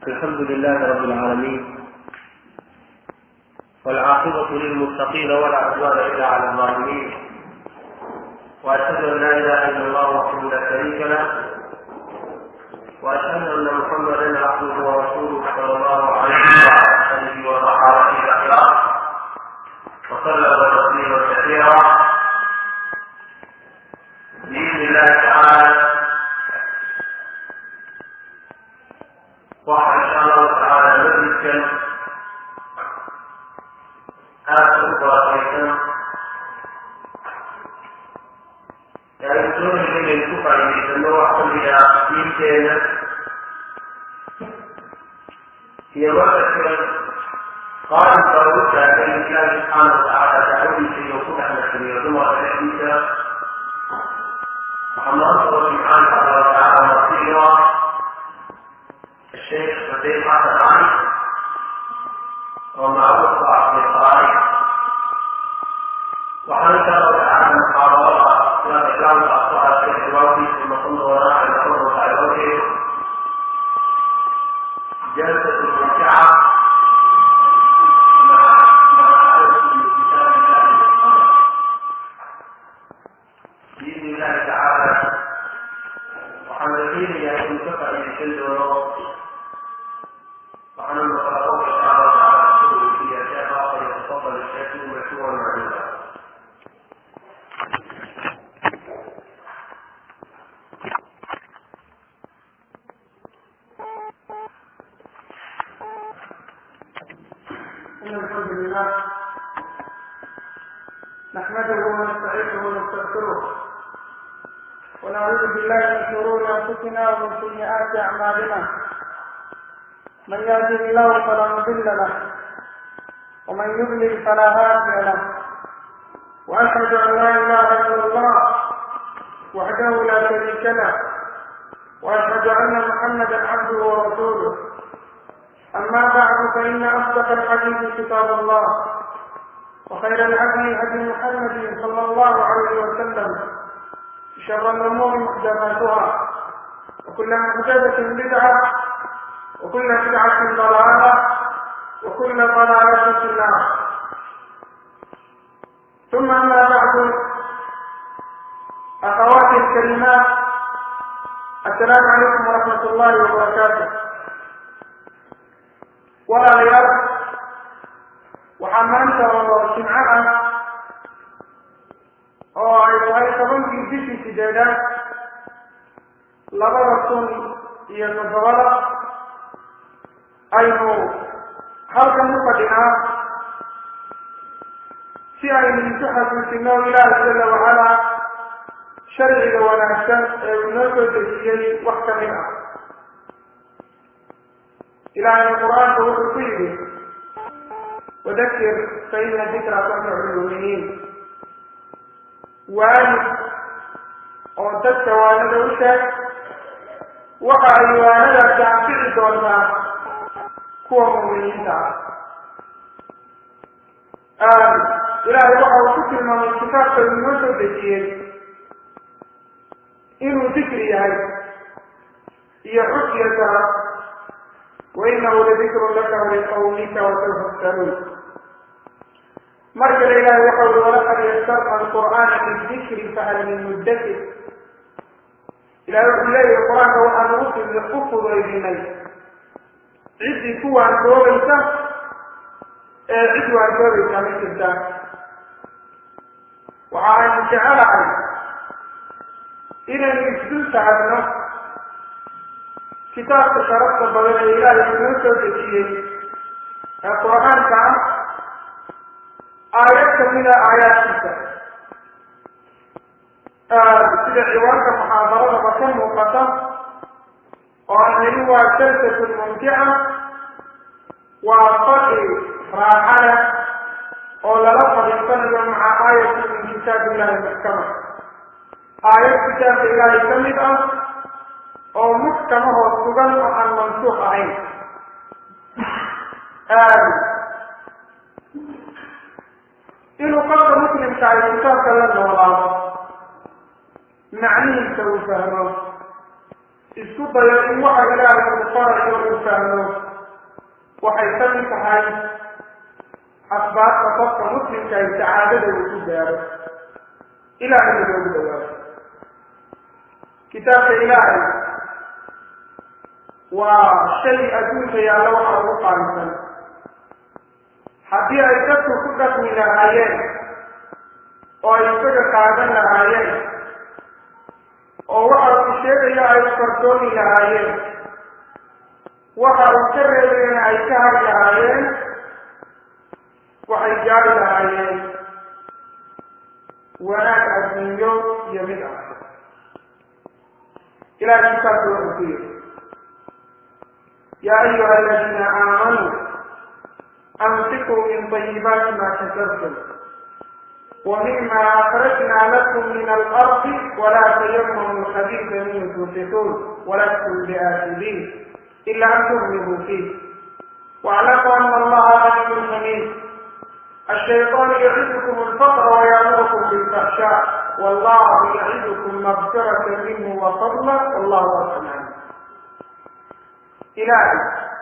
الحمد لله رب العالمين والعاقبة للمتقين ولا عدوان إلا على الظالمين وأشهد أن لا إله إلا الله وحده لا شريك له وأشهد أن محمدا عبده ورسوله صلى الله عليه وعلى آله وصحابته الأخيار وسلم تسليما كثيرا بإذن الله تعالى waxaa insha allahu tacaala masjidkan aada u barakaysan ee aynu doonayno inaynu ku faa'idaysano wax kamida diinteena iyo markaska qaalimka ugu taagan ilaahi subxaana watacaala dacwadiisa iyo ku dhex nasriyo dumarka dhexdiisa waxaa maanta oo subxaana allahu tacaala marsiyo الشيخ بديل حسن علي ومعروف عبد القارئ وحن الله تعالى محاضرة لا إكرام الأخطاء الشيخ الوفي ثم كنت وراء الأمر الوفي جلسة ممتعة مع بإذن الله تعالى وحمدين يا أبو سفر يشد ونور وعن المخاطب تعالى تعالى في أشياء فليتفضل الشيخ مشروعا معلوما إن الحمد لله نحمده ونستعينه ونستغفره ونعوذ بالله من شرور أنفسنا ومن سيئات أعمالنا من يهده الله فلا مضل له ومن يضلل فلا هادي له واشهد ان لا اله الا الله وحده لا شريك له واشهد ان محمدا عبده ورسوله اما بعد فان اصدق الحديث كتاب الله وخير الهدي هدي محمد صلى الله عليه وسلم شر الامور محدثاتها وكل محدثه بدعه وكل بدعة ضلالة وكل ضلالة في النار ثم أما بعد أخواتي الكريمات السلام عليكم ورحمة الله وبركاته ولا رياض وحمانت وشمعها oo ay tahay tobankii bishii sideedaad labada kun iyo toddobada aynu halkan u fadhinaa si aynu isu xasuusino ilaahi jala wacalaa sharciga wanaagsan ee uu noo soo dejiyey wax ka mid ah ilaahayna qur-aanka wuxuu ku yidhi wadakir fa ina dikra tanfacu lmuminiin waani oo dadka waanada u sheeg waxa ay waanadaasi anfici doontaa kuwa muminiinta ah ilaahay waxa uu ku tilmaamay kitaabka uu noo soo dejiyey inuu dikri yahay iyo xusya sara wa inahu ladikru laka waliqawmika wasawfa tusaluun mar kale ilaahay waxa ui walaqad yasarna alqur'aana lidikri fahal min muddakir ilahay wuxuu leeyahay qur-aanka waxaanu u fudaydinay ciddii ku waantoobaysa ee cid waantoobaysa ma jirta waxa aynu jecelahay inaynu isdul taagno kitaabka sharafta badan ee ilaahay inoo soo dejiyey ee qur-aanka ah aayad kamida aayaadkiisa sida ciwaanka muxaadaradaba ka muuqata oo aan nidhi waa jalsatun mumtica waa fadhi raaxa leh oo lala fadhiisanayo maca aayati min kitaab illahi muxkama aayad kitaabka ilaahay ka mid ah oo muxkamahoo sugan oo aan mansuuq ahayn inuu qofka muslimka ay kitaabka la noolaado macnihiisa uu fahmo isku dayo in waxa ilaahay uu farayo uu fahmo waxay ka mid tahay asbaabta qofka muslimka ay sacaadada uu ku gaaro ilaahay loogu dhawaado kitaabka ilaahay waa shay adduunka yaalla waxa ugu qaalisan haddii ay dadku ku dhaqmi lahaayeen oo ay isaga qaadan lahaayeen oo waxa uu sheegaya ay fardooni lahaayeen waxa uu ka reebayna ay ka hari lahaayeen waxay gaari lahaayeen wanaag adduunyo iyo mid ah ilahay kitaabka wuxuu ku yidhi yaa ayuha aladiina aamanuu anfiquu min طayibaati ma kasabtum ومما أخرجنا لكم من الأرض ولا تيمموا الخبيث منه تنفقون ولستم بآخذين إلا أن تغلبوا فيه واعلموا أن الله غني حميد الشيطان يعدكم الفقر ويأمركم بالفحشاء والله يعدكم مغفرة منه وفضلا والله واسع عليم إلهي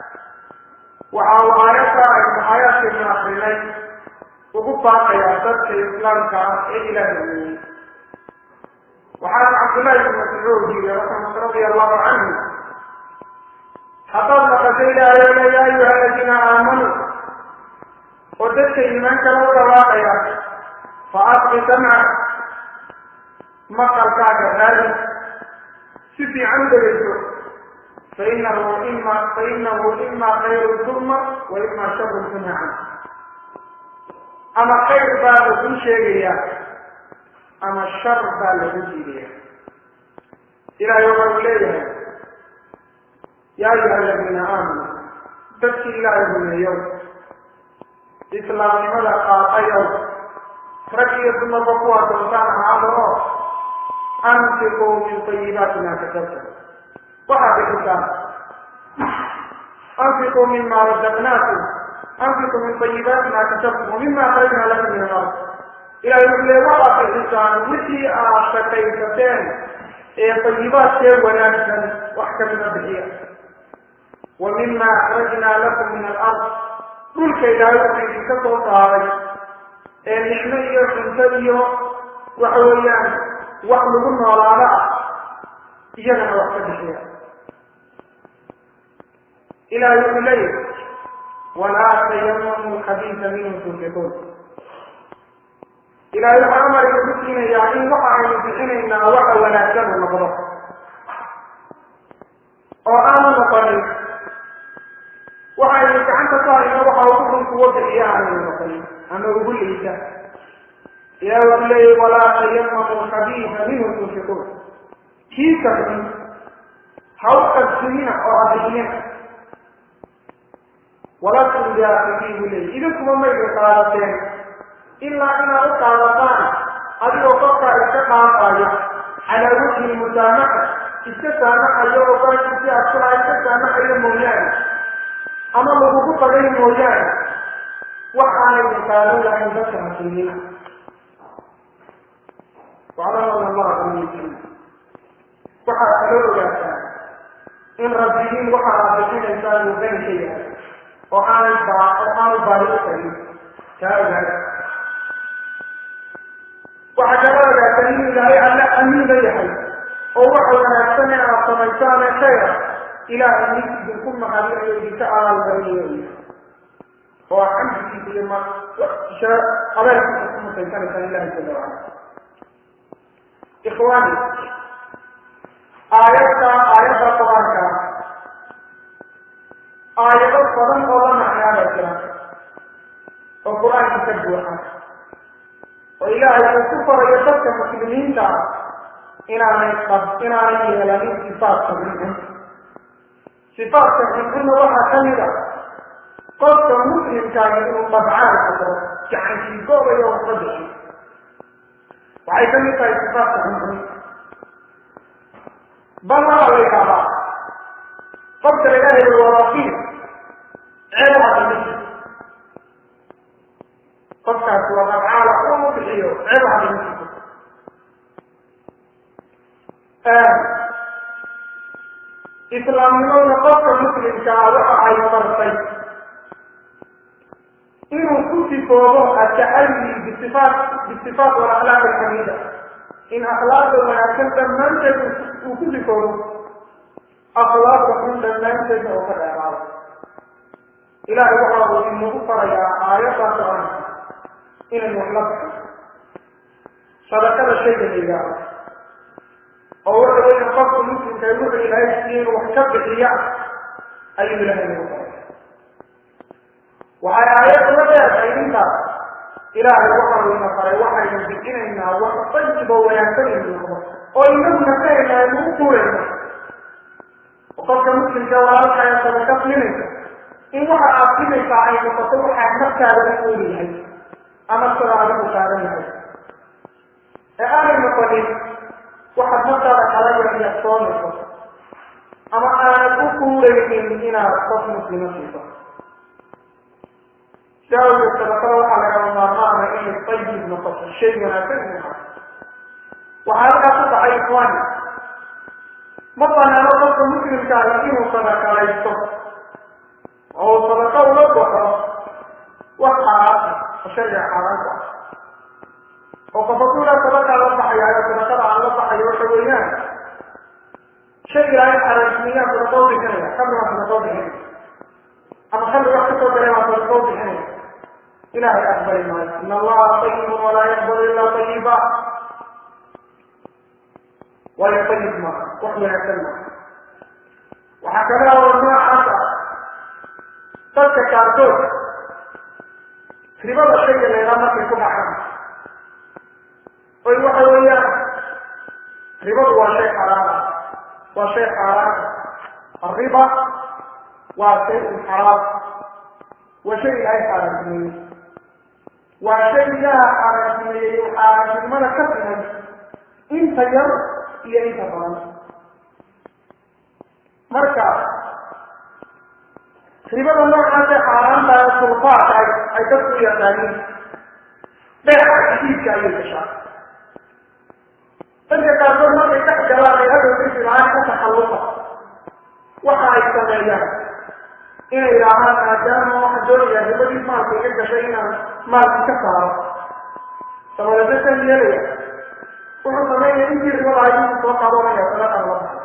وعاو آياتا آيات من أخرين ugu baaqayaa dadka islaamka ah ee ilaahay waxaana cabdullaahi bn mascuud yiri radia allahu canhu haddaad maqasho ilaahay ole yaa ayuha aladiina aamanuu oo dadka iimaankana u dhawaaqaya fa asqi samca maqalkaaga raadi si fiican u dhegeyso fainahu ima fainahu ima khayru tuma wa ima sharun tuma can ama khayr baa lagu sheegaya ama shar baa lagu diidaya ilahay waxa uu leeyahay yaa ayuha aladiina aamanuu dadkii ilaahay rumeeyow islaamnimada qaatayow rag iyo dumarba kuwaa doontaan ahaada oo anfiquu min tayibaati maa kasabtum waxaad bixisaan anfiquu mima razaqnaakum anfiquu min tayibaati maa kasabtum wamima akhrajna lakum min alard ilahay wuxuu leey waxaad bixisaan wixii aad shaqaysateen ee tayibaadkee wanaagsan wax kamida bixiya wa mima akhrajna lakum min alard dhulka ilaahay wuxuu idinka soo saaray ee nicmo iyo cunto iyo waxa weeyaan wax lagu noolaado ah iyagana wax ka bixiya ilahay wuxuu leeyahy walaa tayamamu lkhabiisa minhu tunfiquun ilahay waxaa amar inagu siinayaa in waxa aynu bixinaynaa waxa wanaagsan u noqdo oo aanu noqonin waxaynu gacanta ku hayno waxa ugu xun kuwo bixiya aanaynu noqonin ama ugu liita ilahi wuxuu leeyahy walaa tayamamu lkhabiisa minhu tunfiquun kiisa xun ha u qadsimina oo ha bixinina walastum biaakibiin buu leeyay idinkuma maydin qaadateen ilaa inaad u qaadataan adigoo qofkaa iska dhaafaya calaa wajhi musaamaxa iska saamaxayo oo baankiisi adkuna iska saamaxayo mooyaane ama lagugu qadayn mooyaane wax aanaydi qaadan lahayn dadka muslimiina waclamu an allaha qaniyin waxaad kaloo ogaataa in rabbigiin waxa aad bixinaysaan uu qani ka yahay oo aanay baa oo aanu baahi u tagin taa ogaada waxaa kala ogaataa inuu ilaahay alle amiina yahay oo waxa wanaagsan ee aad samaysaan ee khayra ilaahay mid idinku mahadinayo idinka abaalmarinayo u yahay oo aad xamdigiisa iyo ma abeerkiisa ku mutaysanaysaan ilahay jala wacala ikhwaani aayadda aayadda qur-aanka aayado badan oo la macnaaba jira oo qur-aanka ka buuxa oo ilaahay uu ku farayo dadka muslimiinta inaanay qab inaanay yeelanin sifaadka xunxun sifaadka xunxunna waxaa ka mid a qofka muslimkaaga inuu dabcaan karo gacankiigoobayo waxba bixi waxay ka mid tahay sifaadka xunxun bal waxaa la yidhahdaa qofka laga helo waa rafiid ceeb hadimisi qofkaasi waa dabcaala uu bixiyo ceeb hadimisi islaamnimaduna qofka muslimka ah waxa ay fartay inuu ku sifoobo atacalli bisifaat bisifaat walakhlaaq alxamiida in akhlaaqda wanaagsan dhammaanteed uu ku sifoobo akhlaaqda xun dhammaanteedna oo ka dheeraado ilaahay waxa uu inagu farayaa aayaddaa qur-aanka inaynu wax la baxo sadaqada shayga la yidhaaho oo waxa weya qofka muslimka ee wuxuu ilaahay siiyey inuu wax ka bixiya ayuu ilaahay nagu faray waxay aayaddu la dheertahay intaas ilaahay waxa uu ina faray waxaynu bixinaynaa wax tayibo wanaagsan inu noqdo oo inagu nafahayna aynu u kuurayno qofka muslimka walaalkaya sadaka siinaysa in waxa aad siinaysaa ay noqoto waxaa naftaada la ooli yahay ama sida adigu taagan yahay ee aanay noqonin waxaad naftaada kala yaxyasoonayso ama aanad u kuuraynin inaad qof muslima siiso sidaa awgeed sadaqada waxaa lagama maarmaana inay tayib noqoto shay wanaagsan inay noqoto waxaa halkaa ku dhacay ikhwaani ma banaano qofka muslimka ah inuu sadaqalaysto oo uu sadaqa ula baxo wax xaaraanta oo shayga xaaraanta ah oo qof hadduu ilaa sadaqaa la baxayaayo sadaqada aan la baxayo waxa weeyaan shay ilaahay xaraamtimiyaa sadaqa u bixinaya kamri waa sadaqa u bixinaya ama kamri wax kasoo galay waa sadaqa u bixinaya ilahay aqbali maayo in allaha tayibun walaa yaqbalu ilaa tayiba waayo tayib maaha wax wanaagsan maaha waxaa kale oo noocaas ah dadka qaarkood ribada shayga leedaa markay ku dhacaan oy waxa weeyaan ribadu waa shay xaraama waa shay xaaraama arriba waa shay xaraam waa shay ilaahay xaaraantimeeyey waa shay ilaaha xaaraantimeeyey oo xaaraantinimada ka siman inta yar iyo inta badan marka ribada noocaasee xaaraanta ee sulfaadka ay ay dadku u yaqaaniin beeca xadiidka ayay gashaa dadka qaarkood markay dhex galaan ay hadhow bisi la-aan ka taxalluqa waxa ay sameeyaan inay yidhaahaan maadaama waxaan doonayaa ribadii maalka iga gashay inaan maalkii ka saaro sabadeesan yeelaya wuxuu sameynaya intii ribada ay inuu soo qaadanaya sadaqan la baxay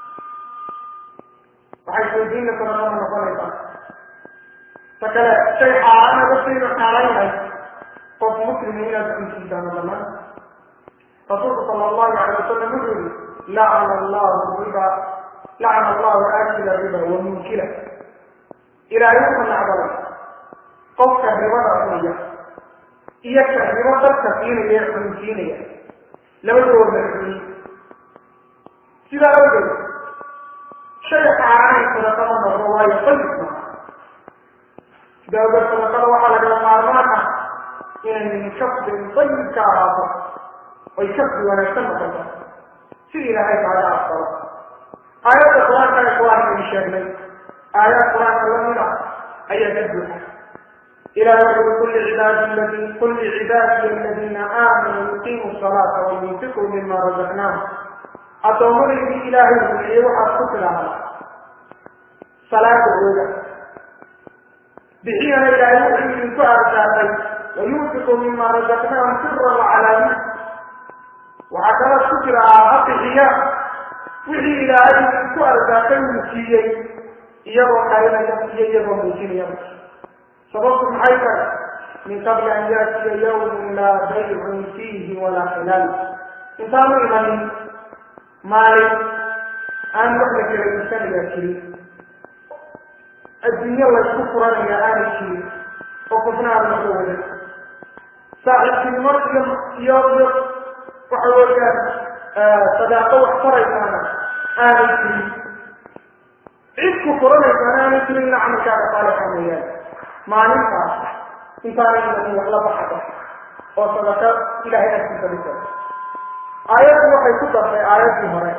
waxay soojiinna sadaqada noqonaysaa ta kale shay xaaraana dadkaynu xaaran yahay qof muslima inaad cunsiisaano dhammaan rasuulku sala allahu alay wasalam wuxuu yihi lacana allahu riba lacana allahu aakila riba wa munkila ilaahay wuxuu nacdalay qofka ribada cunaya iyo ka ribo dadka siinaya ee cunsiinaya labadooda xuni sidaa awgeed shay xaaraanay sadaqada noqdo waayo qayib maaha sidaa awgeed sadaqada waxaa lagama maarmaan ah inay min kasbin dayib ka ahaato oy kasbi wanaagsan noqoto si ilaahay kaaga aqbalo aayadda qur-aanka ee qur-aankaynu sheegnay aayaad qur-aanka lamid ah ayaa ka buuxa ilahi wuxuu kulli cibaadi ladi kulli cibaadiya aladiina aamanuu yuqiimu salaata wayunfiquu mima razaqnaahum addoomadaydii ilaahay rumeeyey waxaad ku tidhaahdaa salaada ooga bixiyana ilaahay wuxuu idinku arsaaqay wayunfiquu mima razaqnaahum sira wacalaaniya waxaa kalaad ku tidhahaa ha bixiya wixii ilaahay idinku arsaaqay uu siiyey iyagoo qarinaya iyo iyagoo muujinaya sababtu maxay tahay min qabli an yaatiya yawmun laa baycun fiihi walaa xilaal intaanu imanin maalin aan wax la kala iibsanayaa jirin adduunyo laysku furanaya aanay jirin oo qofna aan laga wadan saaxiibtinimo iyo iyo iyo waxa weeyaan sadaaqo wax faraysaana aanay jirin cid ku furanaysaana aanay jirin ila camalkaaga saalixa mooyaane maalintaas intaanay imanin wax la baxada oo sadaqa ilahay agtiisa dhisa aayaddu waxay ku dartay aayaddii hore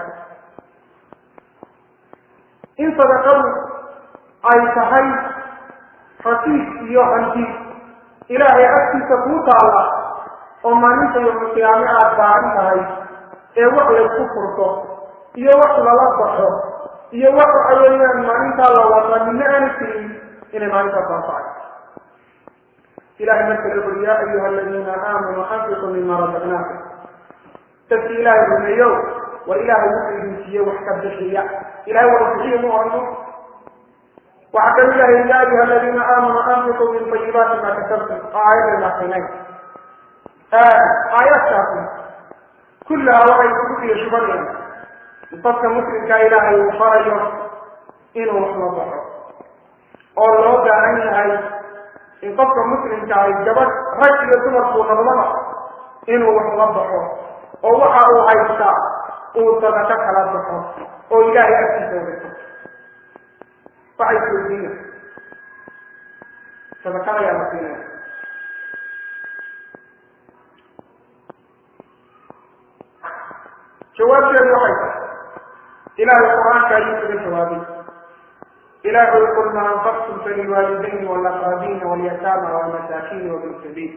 in sadaqadu ay tahay rasiis iyo hanti ilaahay agtiisa kuu taalla oo maalinta yowmulqiyaame aada baahan tahay ee wax laysku furto iyo wax lala baxo iyo wax waxa weeyaan maalintaa la wadaa midna aana jirin inay maalintaas anfacay ilahay marka la uri yaa ayuha aladiina aamanuu anfiquu mima razaqnaakum dadki ilaahay rumeeyow war ilaahay wuxuu idin siiye wax ka bixiya ilahay wada bixiya mu orno waxaa kamid ahay ya ayuha aladiina aamanuu anfiquu min tayibaati ma kasabtum oo aayadaynu akrinay aayaadkaasi kullaha waxay ugu fiya shubanayaan dadka muslimkaa ilaahay uu farayo inuu wax la baxo oo loo baahan yahay in qofka muslimka ahy gabadh rag iyo dumarkuu noqdaba inuu wax la baxo oo waxa uu haystaa uu sadaqo kala baxo oo ilaahay agtiisa wadato waxay isweydiina sadaqada ayaa la siinaya jawaabteedu waxay tahay ilaahay qur-aanka ayuu kaga jawaabay ilahay qul ma anfaqtum falilwaalidayni walaqrabiina walyataama walmasaakiini wabin sabiil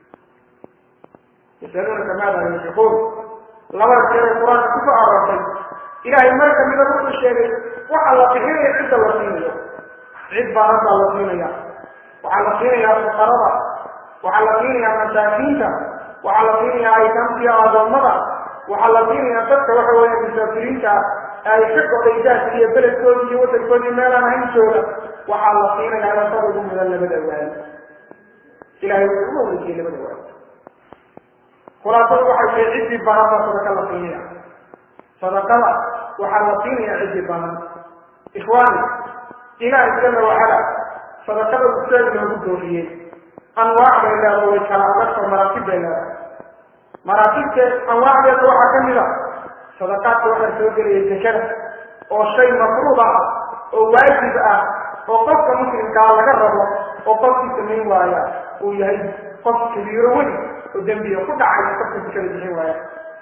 yasaluunaka maada yunfiquun labada jeer ee qur-aanka kusoo aroortay ilahay mar kamida wuxuu sheegay waxa la bixinaya cidda la siinayo cid baaran baa la siinaya waxaa la siinayaa fuqarada waxaa la siinayaa masaakiinta waxaa la siinayaa aytaamtiya adoomada waxaa la siinayaa dadka waxa weeya musaafiriinta ay ka goday daadka iyo beledkoodi iyo wadankoodii meelaan ahayn jooga waxaa la siinayaa lasada ugu mudan labada waali ilahay wuxuu uga weydiiyey labada waali khulaasadu waxay tahay ciddii baran baa sadaqa la siinaya sadaqada waxaa la siinaya ciddii baran ikhwaani ilaahay jala wacala sadaqada usaag loogu dooriyey anwaac bay leedahay way kala adagto maraatib bay leedahay maraatibte anwaacdeeda waxaa ka mid a sadaqaadka waxaa soo gelaya zakada oo shay mafruud ah oo waajib ah oo qofka muslimkaa laga rabo oo qofkii samayn waaya uu yahay qof kabiiro weyn oo dembiga ku dhacay qofka zakada bixin waaya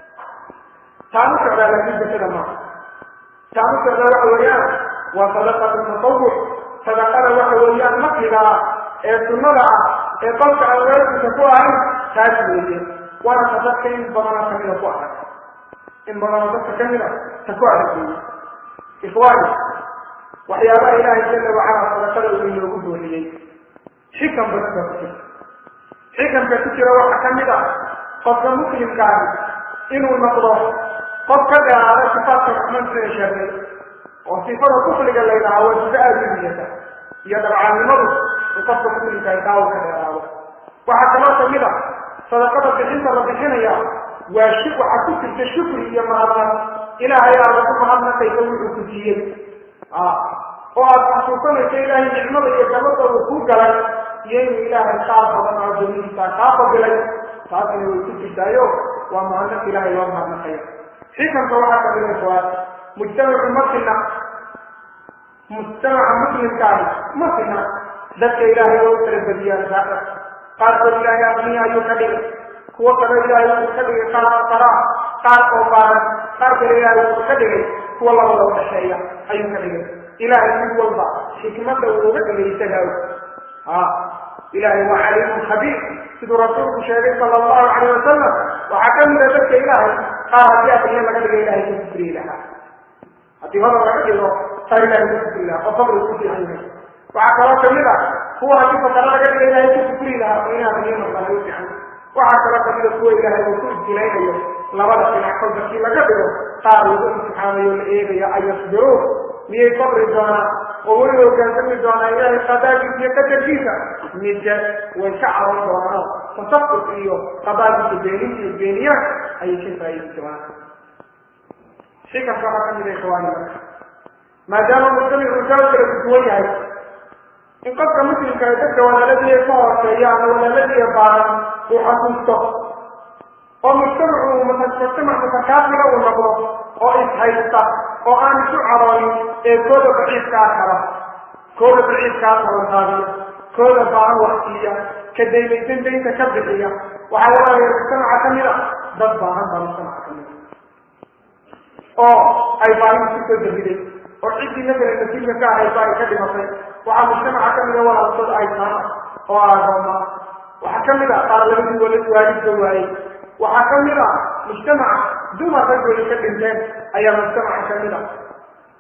taanu socdaa laakiin zakada maaha taanu socdaa waxa weeyaan waa sadaqatu tatawuc sadaqada waxa weeyaan makliga ah ee sunnada ah ee qofka aan waajibka ku ahayn taas weeye waana ta dadka in badana kamida ku adag in badanoo dadka kamida ta ku adag weeye ikhwaani waxyaabaha ilaahay jala wacala sadaqada uu inoogu booriyey xikam badan baa ku jira xikamka ku jira waxaa kamid ah qofka muslimkaahi inuu noqdo qof ka dheeraada sifaadka raxmaan sida sheegay oo sifada kufriga la yidhaha waa sifa aada u niyata iyo dabcaannimadu in qofka muslimkaahi daawo ka dheeraado waxaa kaloo kamid a sadaqada bixinta la bixinaya waa shi waxaa ku jirta shukri iyo mahadnaq ilaahay aada ku mahadnaqaysa wuxuu ku siiyey oo aada xasuusanayso ilaahay nicmada iyo gabada uu ku galay iyo inuu ilaahay qaar badan oo dawlihiisa kaa fadilay taasina way ku jirtaayo waa mahadnaq ilaahay loo mahadnaqaya xikamka waxaa kamida kuwaad mujtamacu masina mujtamaca muslimkaahi masina dadka ilaahay oo u kala badiyaan saaa qaarkood ilaahay aqniya ayuu ka dhigay kuwo kale ilaahay wuxuu ka dhigay qaar qaraa qaar oo baaran qaar kale ilaahay wuxuu ka dhigay kuwa labada u dhexeeya ayuu ka dhigay ilaahay mid walba xikmada uu uga dhigay isagaa ha ilaahay waa caliimun khabiir siduu rasuulku sheegay sala allahu calayh wasalam waxaa ka mida dadka ilaahay qaar haddii aqniya laga dhiga ilahay ka kufriyi lahaa haddii hodan laga dhigo qaar ilahay ka kufri lahaa oo faqri ku fiican yahay waxaa kaloo kamid a kuwa haddii fakara laga dhiga ilahay ku kufri lahaa oo inaa aqniya noqdaan u fiican waxaa kaloo kamida kuwa ilaahay uu ku ibtilaynayo labada dhinac kolba kii laga dhigo qaar lagu imtixaamayo la eegayo ayasbiruun miyay sabri doonaan oo way hogaansami doonaan ilaahay qadaagiisa iyo qadarkiisa mise way ka caban doonaan tasaquf iyo qadaagiisa beeninta iyo beeniyaan ayay ka faa'iidi doonaan xikamka waxaa kamid a ikhwaani marka maadaama mujtamicu saa kala duwan yahay in qofka muslimka ay dadka walaaladii ka hooseeya ama walaaladii baaran uu xasuusto oo mujtamacu mujtamac mutakaafila uu noqdo oo ishaysta oo aan isu caroonin ee kooda daciifkaa kala kooda daciifkaa tabanqaabiya kooda baahan waxsiiya ka daymaysan daynta ka bixiya waxaa laga waya mujtamaca kamid a dad baahan baa mujtamaca kamid a oo ay baahinta kusoo dabiday oo ciddii masalan nasiibka ka ahayba ay ka dhimatay waxaa mujtamaca kamid a walaalkood ay taana oo aagooma waxaa kamid a qaar labadii walad waalidka waayey waxaa kamid a mujtamaca dumar ragooda ka dhinteen ayaa mujtamaca kamid a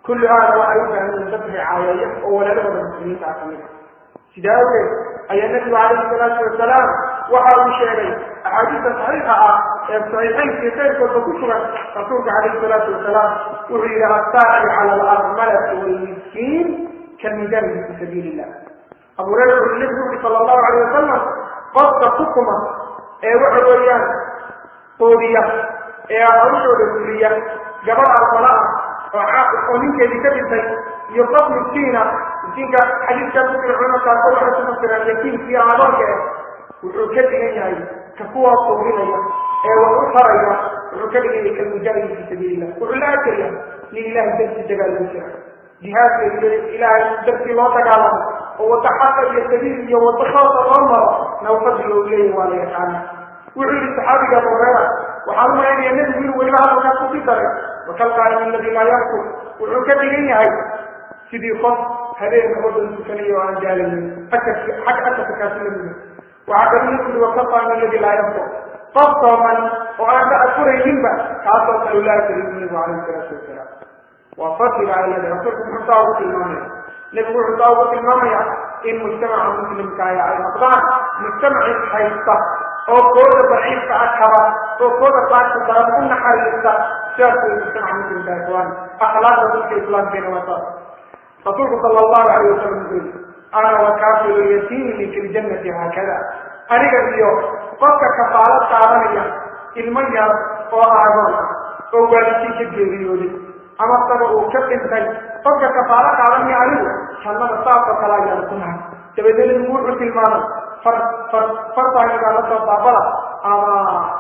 kulli aana waxay u baahan yihiin dad ricaayeeya oo walaalahooda muslimiinta ah kamid a sidaa awgeed ayaa nebigu calayhi salaatu wasalaam waxa uu sheegay axaadiista saxiixa ah ee saxiixaynkiiyo keyrkoodba ku sugan rasuulka calayhi salaatu wasalaam wuxuu yidhi assaaci cala alarmalati waalmiskiin kalmujahidi fi sabiili illah abu hurayra wuxuu nebigu yuri sala allahu alayh wasalam qofka xukuma ee waxa weeyaan qoodiya ee hawshooda fuliya gabadh almala ah oo ninkeedii ka dhintay iyo qof miskiina miskiinka xadiiskaas ku jira culimakaasoo waxay ku fasiraan yatiimkiiyo adoonka eh wuxuu ka dhigan yahay ka kuwa quudinaya ee wax u taraya wuxuu ka dhigan yahay kalmujaahidi fi sabiili illah wuxuu la arkaya nin ilahay dartii dagaalgu jira jihaadka iyo ilaahay dartii loo dagaalamo oo wadda xaqa iyo sabiil iyo wadda khoosa loo maro nawfadiga uu leeyahy waa la yaqaana wuxuu yihi saxaabiga abu hurayra waxaan umalaynaya nebigu inuu weliba hadalkaas kusii daray wakalqaalim aladi laa yarku wuxuu ka dhigan yahay sidii qof habeenka oo dhan tukanayo oo aan jaalaynin ajarki xag ajarka kaasi lamida waxaa kaluu nebigu yihi wakalqaalim aladi laa yarku qof sooman oo aan ka afurayninba kaasoo kale laa karibu nebigu calayhi salaatu wasalaam waa fadliga ayada rasuulku muxuu saa ugu tilmaamaya nebigu wuxuu saa ugu tilmaamaya in mujtamaca muslimkaaya ay noqdaan mujtamaci haysta oo kooda daciifka ah kaba oo kooda qaadka daran u naxariista sidaas way mujtamaca muslimka ikhwaan akhlaaqda dadka islaamkeena waa saas rasuulku sala allahu alayh wasalam wuxuu yidhi ana wakaafilu yatiimi fi ljannati haakada aniga iyo qofka kafaalo qaadanaya ilmo yar oo aagoon ah oo waalidkii ka geeriyooday ama saba uu ka dhintay qofka kafaalo qaadanaya anigu jannada saasoo kale ayaan ku nahay dabeedna nebigu wuxuu tilmaamay far far fartaagigaa la soo baabada ama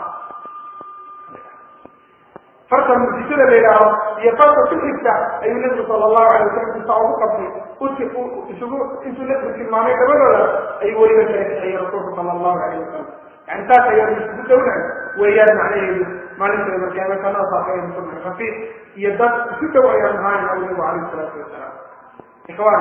farta mujisada la yidhaaho iyo farta ku xigta ayuu nebigu sala allahu alay wasalam intaa ugu qabtay uti isugu intuu nebigu tilmaamay dabadooda ayuu weliba kala kaxeeyey rasuulku sala allahu alayh wasalam yani taas ayaan isugu dhownahay weeyaan macnaheedu maalinta markaama kanada saafeyn subxi rafiiq iyo dad isu dhow ayaan ahayn au nebigu calayhi salaatu wasalaam ikhwaan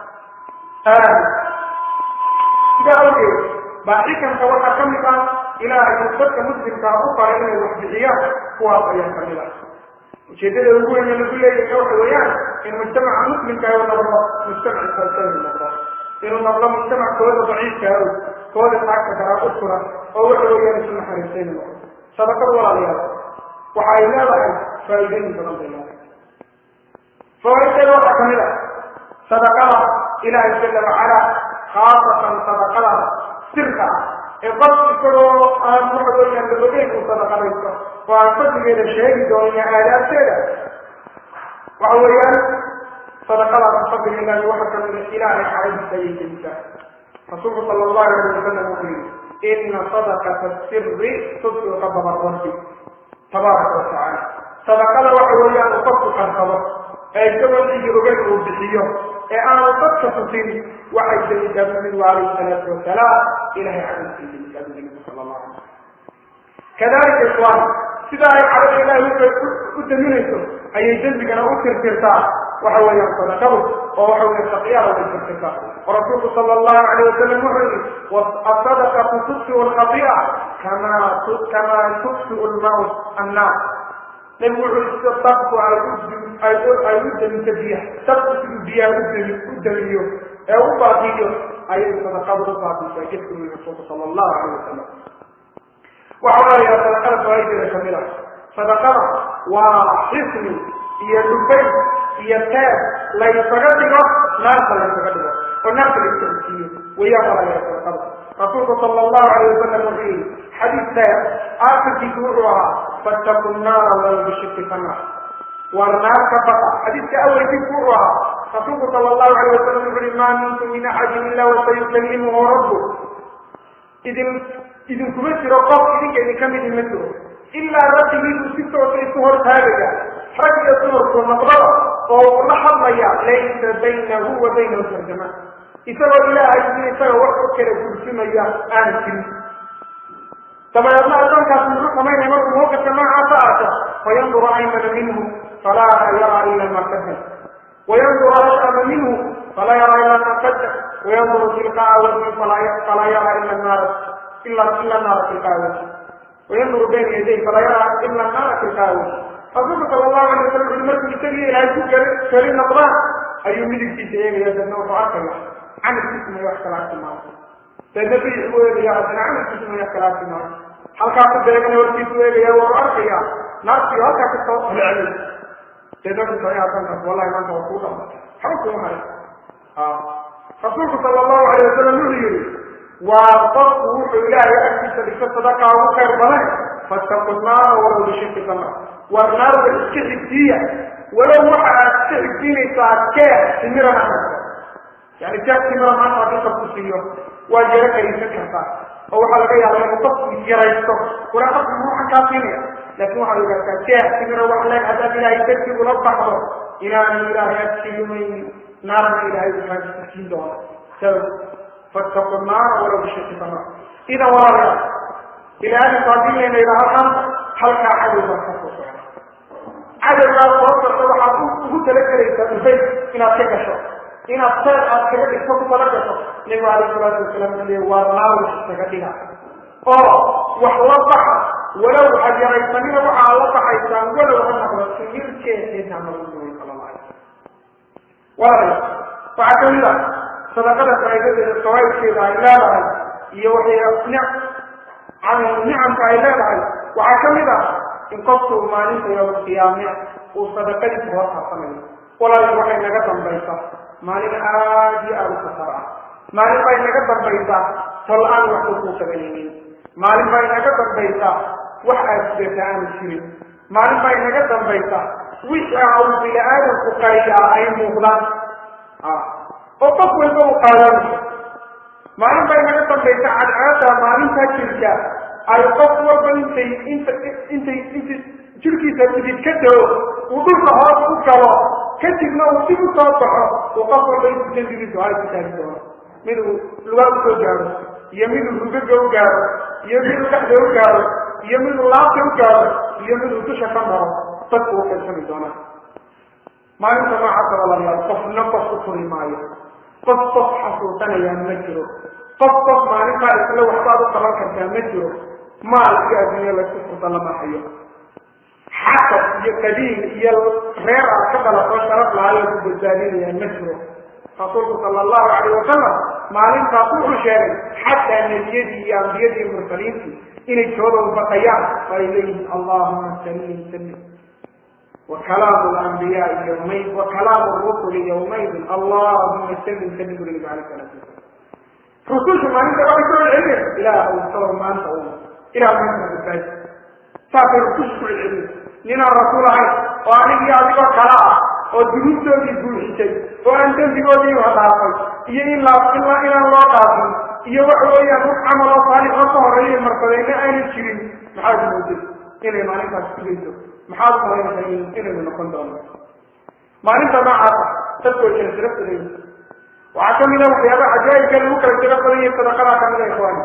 sidaa awgeed baa xikanka waxaa ka mid ah ilaahay uu dadka muslimkaa u faray inay wax bixiyaan kuwaas ayaa ka mid ah ujeedada ugu weyn ee lagu leeyahay waxa weeyaan in mujtamaca muslimka uu noqdo mujtamac falsami noqdo inuu noqdo mujtamac kooda daciifka aw kooda taagta karaa u suran oo waxa weeyaan isu naxariistayna noqdo sadaqada walaalayaal waxa ay leedahay faa'iidooyin badan bay leedahay fawaaiddeeda waxaa kamid ah sadaqada ilaahay jala wacala khaasatan sadaqada sirka ah ee qof isagoo aan waxa weeyaan la ogeyn uu sadaqadaysto oo aan fadligeeda sheegi doonin aadaabteeda waxa weeyaan sadaqadaas fadliga ilaahi waxa kamid a ilaahay xaaladiisa ayay gelisaa rasuulku sala allahu alayh wasalam wuxuu yihi ina sadaqata siri tudfiu qadaba rabbi tabaaraka watacaala sadaqada waxa weeyaan uu qofku qarsado ee isagoo cidi ogeyn uu bixiyo ee aanu dadka tusin waxay delisaa bu nabigu calayhi salaatu wasalaam ilahay cadalkii delisaa bu nabigu sala allahu alay kadalika ikhwaan sida ay cadada ilahay u daminayso ayay dembigana u tirtirtaa waxa weeyaan sadaqadu oo waxa weya saqiyada way tirtirtaa oo rasuulku sala allahu alayh wasalam wuxuu yihi asadaqatu tudfiu lkhati'a kama kama tudfiu lmaut annaar nebigu wuxuu dabku ay u daminto biyaha dabku siduu biyaha udami u damiyo ee u baabiyo ayay sadaqadu u baabisaa jidku yii rasuulku sala allahu alayh wasalam waxa walaalayaa sadaqada fawaa'ideeda kamid ah sadaqada waa xisni iyo dhubayn iyo teeb laysaga dhigo naarta laysaga dhigo oo naarta layska usiiyo wayaan walaalayaa sadaqada rasuulku sala allahu alayh wasalam wuxuu yihi xadiis teeb aakhirkiisu wuxuu ahaa fattaku naara walow bishiki fanaar war naar ka baqa xadiiska awelkiisu wuxuu ahaa rasuulku sala allahu alayh wasalam wuxu uhi maa minkum min axadin ila wasayukalimuhu rabbu idin idinkuma jiro qof idinka idin ka midi ma jiro ilaa rabbigiisu si toosa isu hortaagaya rag iyo dumarku noqdada oo uu la hadlaya laysa baynahu wa baynahu tarjama isagoo ilaahay in isaga wax u kala gursimaya aan jirin dabadeedna addoonkaas muxuu samaynaya markuu mawqifka noocaasa arko fayanduru aymana minhu falaa yara ila ma qadam wayanduru ashama minhu falaa yara ila ma qadam wayanduru tilqaa wajhi falaa yara ila naara ila ila naara tilqaa wajhi wayanduru bayna yaday falaa yara ila naara tilqaa wajhi rasuulka sala allahu alay wasalam wuxuu markuu isagiyo ilaahay ku keli keli noqdaan ayuu midigtiisa eegaya dadna wuxuu arkaya camalkiisu may wax kala arki maayo dadna bidix buu eegaya haddana camalkiisu may wax kala arki maayo halkaa ku beegana hortiisu eegaya waa arkaya naartiyo halkaa kasoo celceli dadna wuxuu sameeya hadankaas wallahi maanta waa kuu dhama waxba kuma haray rasuulku sala allahu alayh wasalam wuxuu yihi waa qofku wuxuu ilaahay agtiisa dhigto sadaqa ugu khayr badan fattaqu naara walow bishaqi tamra war naarda iska xigtiiya walow waxa aad iska xigtiinaysaa keex timirana yani keex timira maanta haddii qofku siiyo waa yaro kariisan kartaa oo waxaa laga yaaba inuu qofku yaraysto walaa qofku waxaan kaa siinaya laakin waxaad ogaataa keex timira wax leeg haddaad ilaahay dartii ula baxdo inaanu ilaahay agsiimaynin naarna ilaahay ukaa siin doona fattaqu naara walow bishaqi tamra idan walaalayaal ilaahinku haddii layna yidhaaho maanta halkaa cadow baa ka soo socda cadowgaa soo socda waxaad ugu talagelaysaa ufay inaad ka gasho inaad seer aad kaga dhigto ku tala gasho nabigu alayh salaatu wasalaam wuxuu leey waa naar wax isaga dhiga oo wax la baxa walow waxaad yaraysanina waxa aad la baxaysaan walow ha noqdo simirkeedeedna nabigu sala allah alay walaalayaal waxaa kamid ah sadaqada faa'iidadeeda fawaidkeeda ay leedahay iyo waxay nicamka ay leedahay waxaa ka mid ah in qofku maalinta yowma qiyaame uu sadaqadiisa hor harsanayo walaal waxay naga dambaysaa maalin aad iyo aada u khatar ah maalin bay naga dambaysaa tol-aan waxba kuu qabanaynin maalin bay naga dambaysaa wax aad sidata aanu jirin maalin bay naga dambaysaa wixii uu bini aadamku qariyaa ay muuqdaan oo qof walba uu qaadanayo maalin bay naga dambaysa cadcaada maalintaa jirka ay qof walba intay inta intay inta jirkiisa idid ka dao uu dhulka hoos u galo kadibna uu dib u soo baxo uu qof walba intu dembigiisu hay ku taagi doono mid uu lugaa usoo gaaro iyo mid uu rugaga u gaaro iyo mid uu dhexda u gaaro iyo mid uu laabta u gaaro iyo mid uu dusha ka maro dadku u qaybsami doonaa maalinta noocaasa walaalayaal qofna qof u furi maayo qof qof xasuusanayaan ma jiro qof qof maalintaa isla waxbaad u qaban kartaa ma jiro maal iyo adduunya laysku furda lama hayo xasab iyo qadiim iyo reer aad ka dhalato sharaf lahayo ku badbaadinayaan ma jiro rasuulku sala allahu calayh wasalam maalintaas wuxuu sheegay xataa nebiyadii iyo ambiyadii iyo mursaliintii inay jooda u baqayaan oo ay leeyihin allahuma salim salim وكلام الأنبياء يومئذ وكلام الرسل يومئذ اللهم سلم سلم النبي عليه الصلاة والسلام رسول ما أنت ولا كل العلم إلى أو ما أنت أول إلى ما أنت بالتاج سافر رسول كل العلم لنا الرسول هاي وأنا يا أبي كلا ودروس تودي دروس شيء وأنت تقولي وهذا هي إلا إلا إلا الله تعالى iyo waxa weeyaan wax camal oo saalix oo ka horeeya markadayna aanay jirin maxaad moodid inay maalintaas sugayso maxaad malaynaysaa inaynu noqon doono maalinta noocaasa dadkoo kala tiro badan waxaa kamid a waxyaaba cajaa'ibka lagu kala tiro badan yahay sadaqadaa kamid a ikhwaani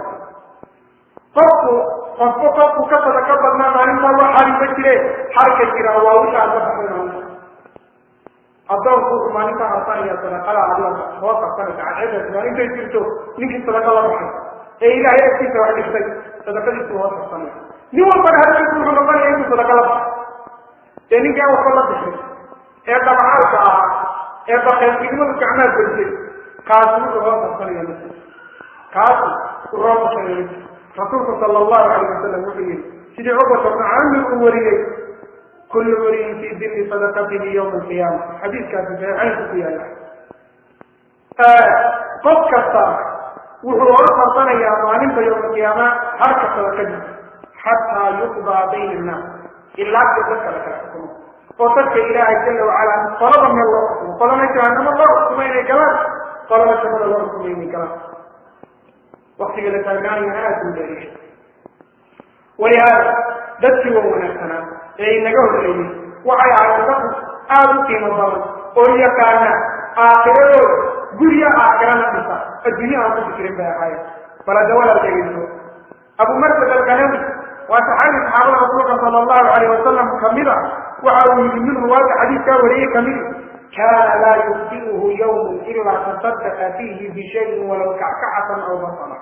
qofku qofku qofku ka sadaqa badnaa maalintaa wax xarinba jire xarka jira waa wixii aad ka baxday maalinta addoonku wuxuu maalintaa harsanaya sadaqada alla soo qabsanaysa cadceedaas maalintay jirto ninkii sadaqa la baxay ee ilaahay agtiisa wax dhigtay sadaqadiisu hoos qabsanaya nin walbana hadalkiisu wuxuu noqonaya intuu sadaqa la baxay ee ninkaa waxba la bixin ee dabcaalka ah ee bakeelnimadu gacmaa gelisay kaasi wuxuu hoos qabsanaya ma jiro kaasi wuxuu hoos qabsanaya ma jiro rasuulku sala allahu calayh wasalam wuxuu yihi sidii cubarka bnu caamir uu wariyey kullu wariyin fii dilli sadaqatihi yowma alqiyaama xadiiskaasi saxiixaynku ku yaala qof kasta wuxuu hoos qabsanayaa maalinta yowma alqiyaama harka sadaqadiisa xataa yuqdaa bayna annaas ilaa ka dadka la kala xukumo oo dadka ilaahay jala wacala qolada meel loo xukumo qolana jahanamo loo xukumo inay galaan qolana jannada loo xukumo inay galaan waktiga la taagnaanayana aada u dheeriya walihaada dadkii waa wanaagsanaa ee inaga horreeyey waxay ahayd dad aada u qiimo badan oo yaqaana aakiradooda gurya aakirana dhisa adduunya aan ku fikirin bay ahaayeen bal hadda walaal dhegeyso abu marsad alkanawi waa saxaabi saxaabada rasuulka sala allahu calayh wasalam kamida waxa uu yidhi min ruwaada xadiiskaa wariyey kamid kaana laa yubdi'uhu yawmun ilaa tasadaqa fiihi bishayin walow kackacatan aw basala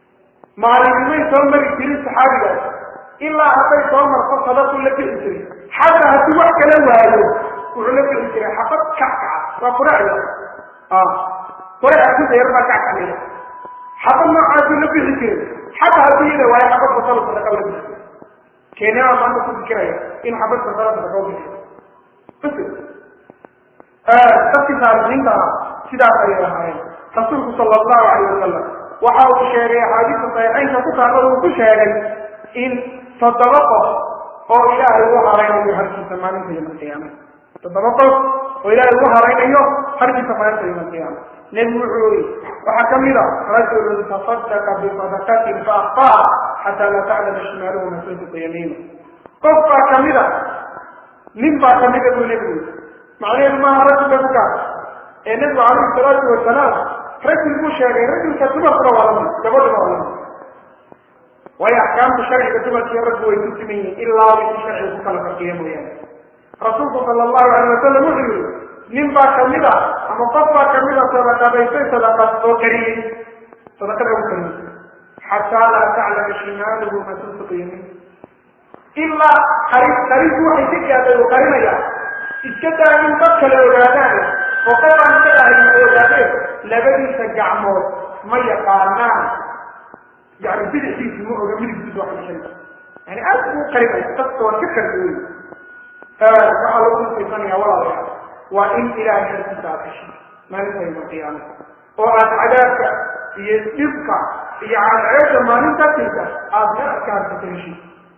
maalinimay soo mari jirin saxaabigaas ilaa hadday soo marto sadaqu la bixi jiray xataa haddii wax kala waayo wuxuu la bixi jiray xabad kackaca waa quracda quraca ku dheer baa kackacaya xabad noocaasuu la bixi jiray xataa haddii iyada waayo xabad basalo sadaqa la bixi keenyaa maanta ku fikiraya in xabad basalo sadaqa u bixi dadkii saalixiinta ah sidaas ayay ahaayeen rasuulku sala allahu calayh wasalam waxa uu sheegay axaadiista saxiixaynka ku taalla uu ku sheegay in toddoba qof oo ilaahay ugu haraynayo harkiisa maalinta yoma alqiyaama toddoba qof oo ilaahay ugu haraynayo harkiisa maalinta yoma alqiyaama nebigu wuxuu yiri waxaa kamid a rajulun tasadaqa bisadaqatin faakfaha xataa laa taclama shimaaluhu ma tunfiqu yamiinu qof baa kamid a nin baa kamida buu nebigu yiri macnaheedu maaha rajulka ku gaar ee nebigu calayhi salaatu wasalaam rajul buu sheegay rajulka dumarkuna waa lamid gabadhuna waa lamid waayo axkaamta sharciga dumarkiiyo raggu way ku siman yihiin ilaa wixii sharciga ku kala farqiya mooyaane rasuulku sala allahu alayh wasalam wuxuu yihi nin baa kamid a ama qof baa kamid a sadaqadaysay sadaqad oo kariyey sadaqada ugu kariyey xataa laa taclama shimaaluhu ma tunfiqu yamin ilaa qari qarintu waxay ka gaaday oo qarinaya iska daa in dad kale ogaadaan oo qof aan ka ahayn ogaadeen labadiisa gacmood ma yaqaanaan yani bidixdiisi ma oga midigtiisa wax shay yani aad buu qarinaya dadka waa ka kardi wey waxaa lagu nusaysanaya walaalayaal waa in ilaahay harkiisa aad heshay maalinta yoma qiyaama oo aad cadaabka iyo dhibka iyo cadceeda maalintaasaysa aad meel ka harsata heshay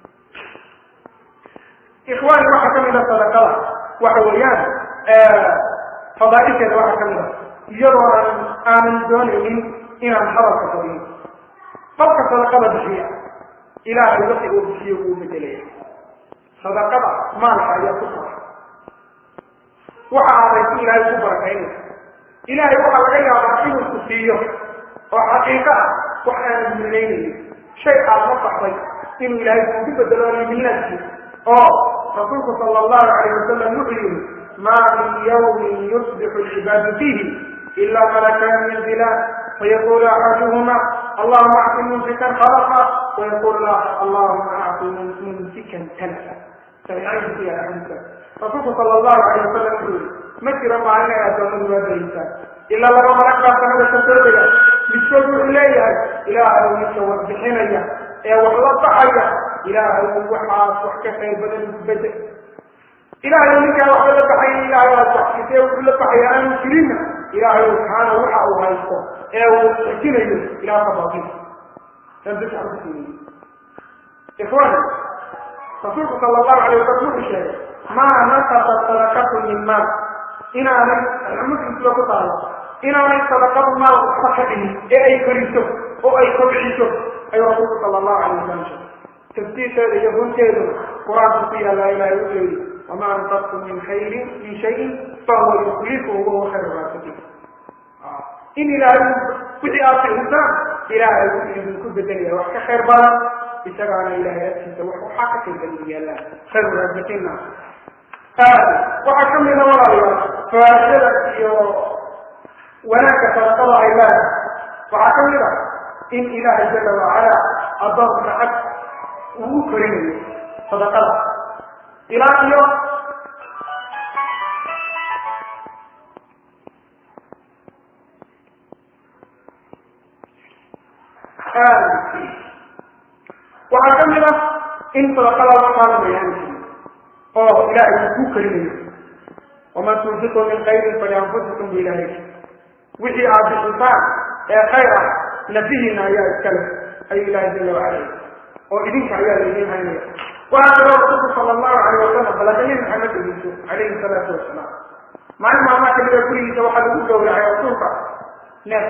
ikhwaani waxaa kamid a sadaqada waxa weeyaan fadaaisheeda waxaa kamid a iyadoo aan aanan doonaynin inaan hadalka fadiyo qofka sadaqada bixiya ilaahay wixii uu bixiyo wuu bedelaya sadaqada maalka ayaa ku sara waxa aadaysi ilaahay ku barakaynaysa ilaahay waxaa laga yaabaa inuu ku siiyo oo xaqiiqo ah wax aanan milaynaynin shay aad la baxday inuu ilaahay kuugu bedelo liminaadkii oo rasuulku sala allahu calayh wasalam wuxuu yihi maa min yawmin yusbixu alcibaadu fiihi ila malakaan yanzilaan fayaqulu axaduhuma allahuma acti mumsikan khalaqa wayaqul allahuma acti mumsikan talafa saxiixaynku yahay xadiiskaas rasuulku sala allahu calayh wasalam wuxuu yihi ma jiro maalin ay addoomadu waadaysaan ilaa laba malag baa sanada ka soo dega midkood wuxuu leeyahay ilaahay midka warbixinaya ee wax la baxaya ilaahay waxaas wax ka qayr badan isbedel ilaahay ninkaa waxba la baxaya ilaahay aad waxsitee wuxuu la baxaya aanu jirinna ilaahay kaana waxa uu haysto ee uu xejinayo ilaah ka baatin ikhwan rasuulku sala allahu alayh wasalam wuxuu sheegay maa nasaba sadaqatu min maal inaanay muslimkiba ku taalo inaanay sadaqadu maal waxba ka dhihin ee ay koriso oo ay kobciso ayuu rasuulku sala allahu alayh wasalam sheegay tafsiirkeeda iyo runteeduna qur-aanku ku yaallaa ilahay wuxuu yihi wamaa anfaqtum min khayrin min shayin fahuwa yuklifuhu wahuwa khayru raasiqiin in ilaahay wixii aad bixisaan ilaahay wuxuu idinku bedelaya wax ka khayr badan isagaana ilahay agtiisa wax waxaa ka khayr badan yaallaan khayru raasiqiinna waxaa kamida walaalayaal fawaashada iyo wanaagga sadaqada ay leedahay waxaa kamid a in ilaahay jala wacala addoonka ag uu korinayo sadaqada ilaa iyo waxaa kamid a in sadaqada la qaadamayaan oo ilaahay uu ku karinayo waman tunfiqu min khayrin falianfusikum bu ilahay wixii aad bixisaan ee khayr ah nafihiina ayaa iskale ayuu ilahay jala wacala oo idinka ayaa laydin haynaya waxaa kaloo rasuulku sala allahu alayh wasalam balaka nebi maxamed ugiso calayhi salaatu wasalaam maalin maalmaa kamida gurigiisa waxaa lagu gowracay rasuulka neef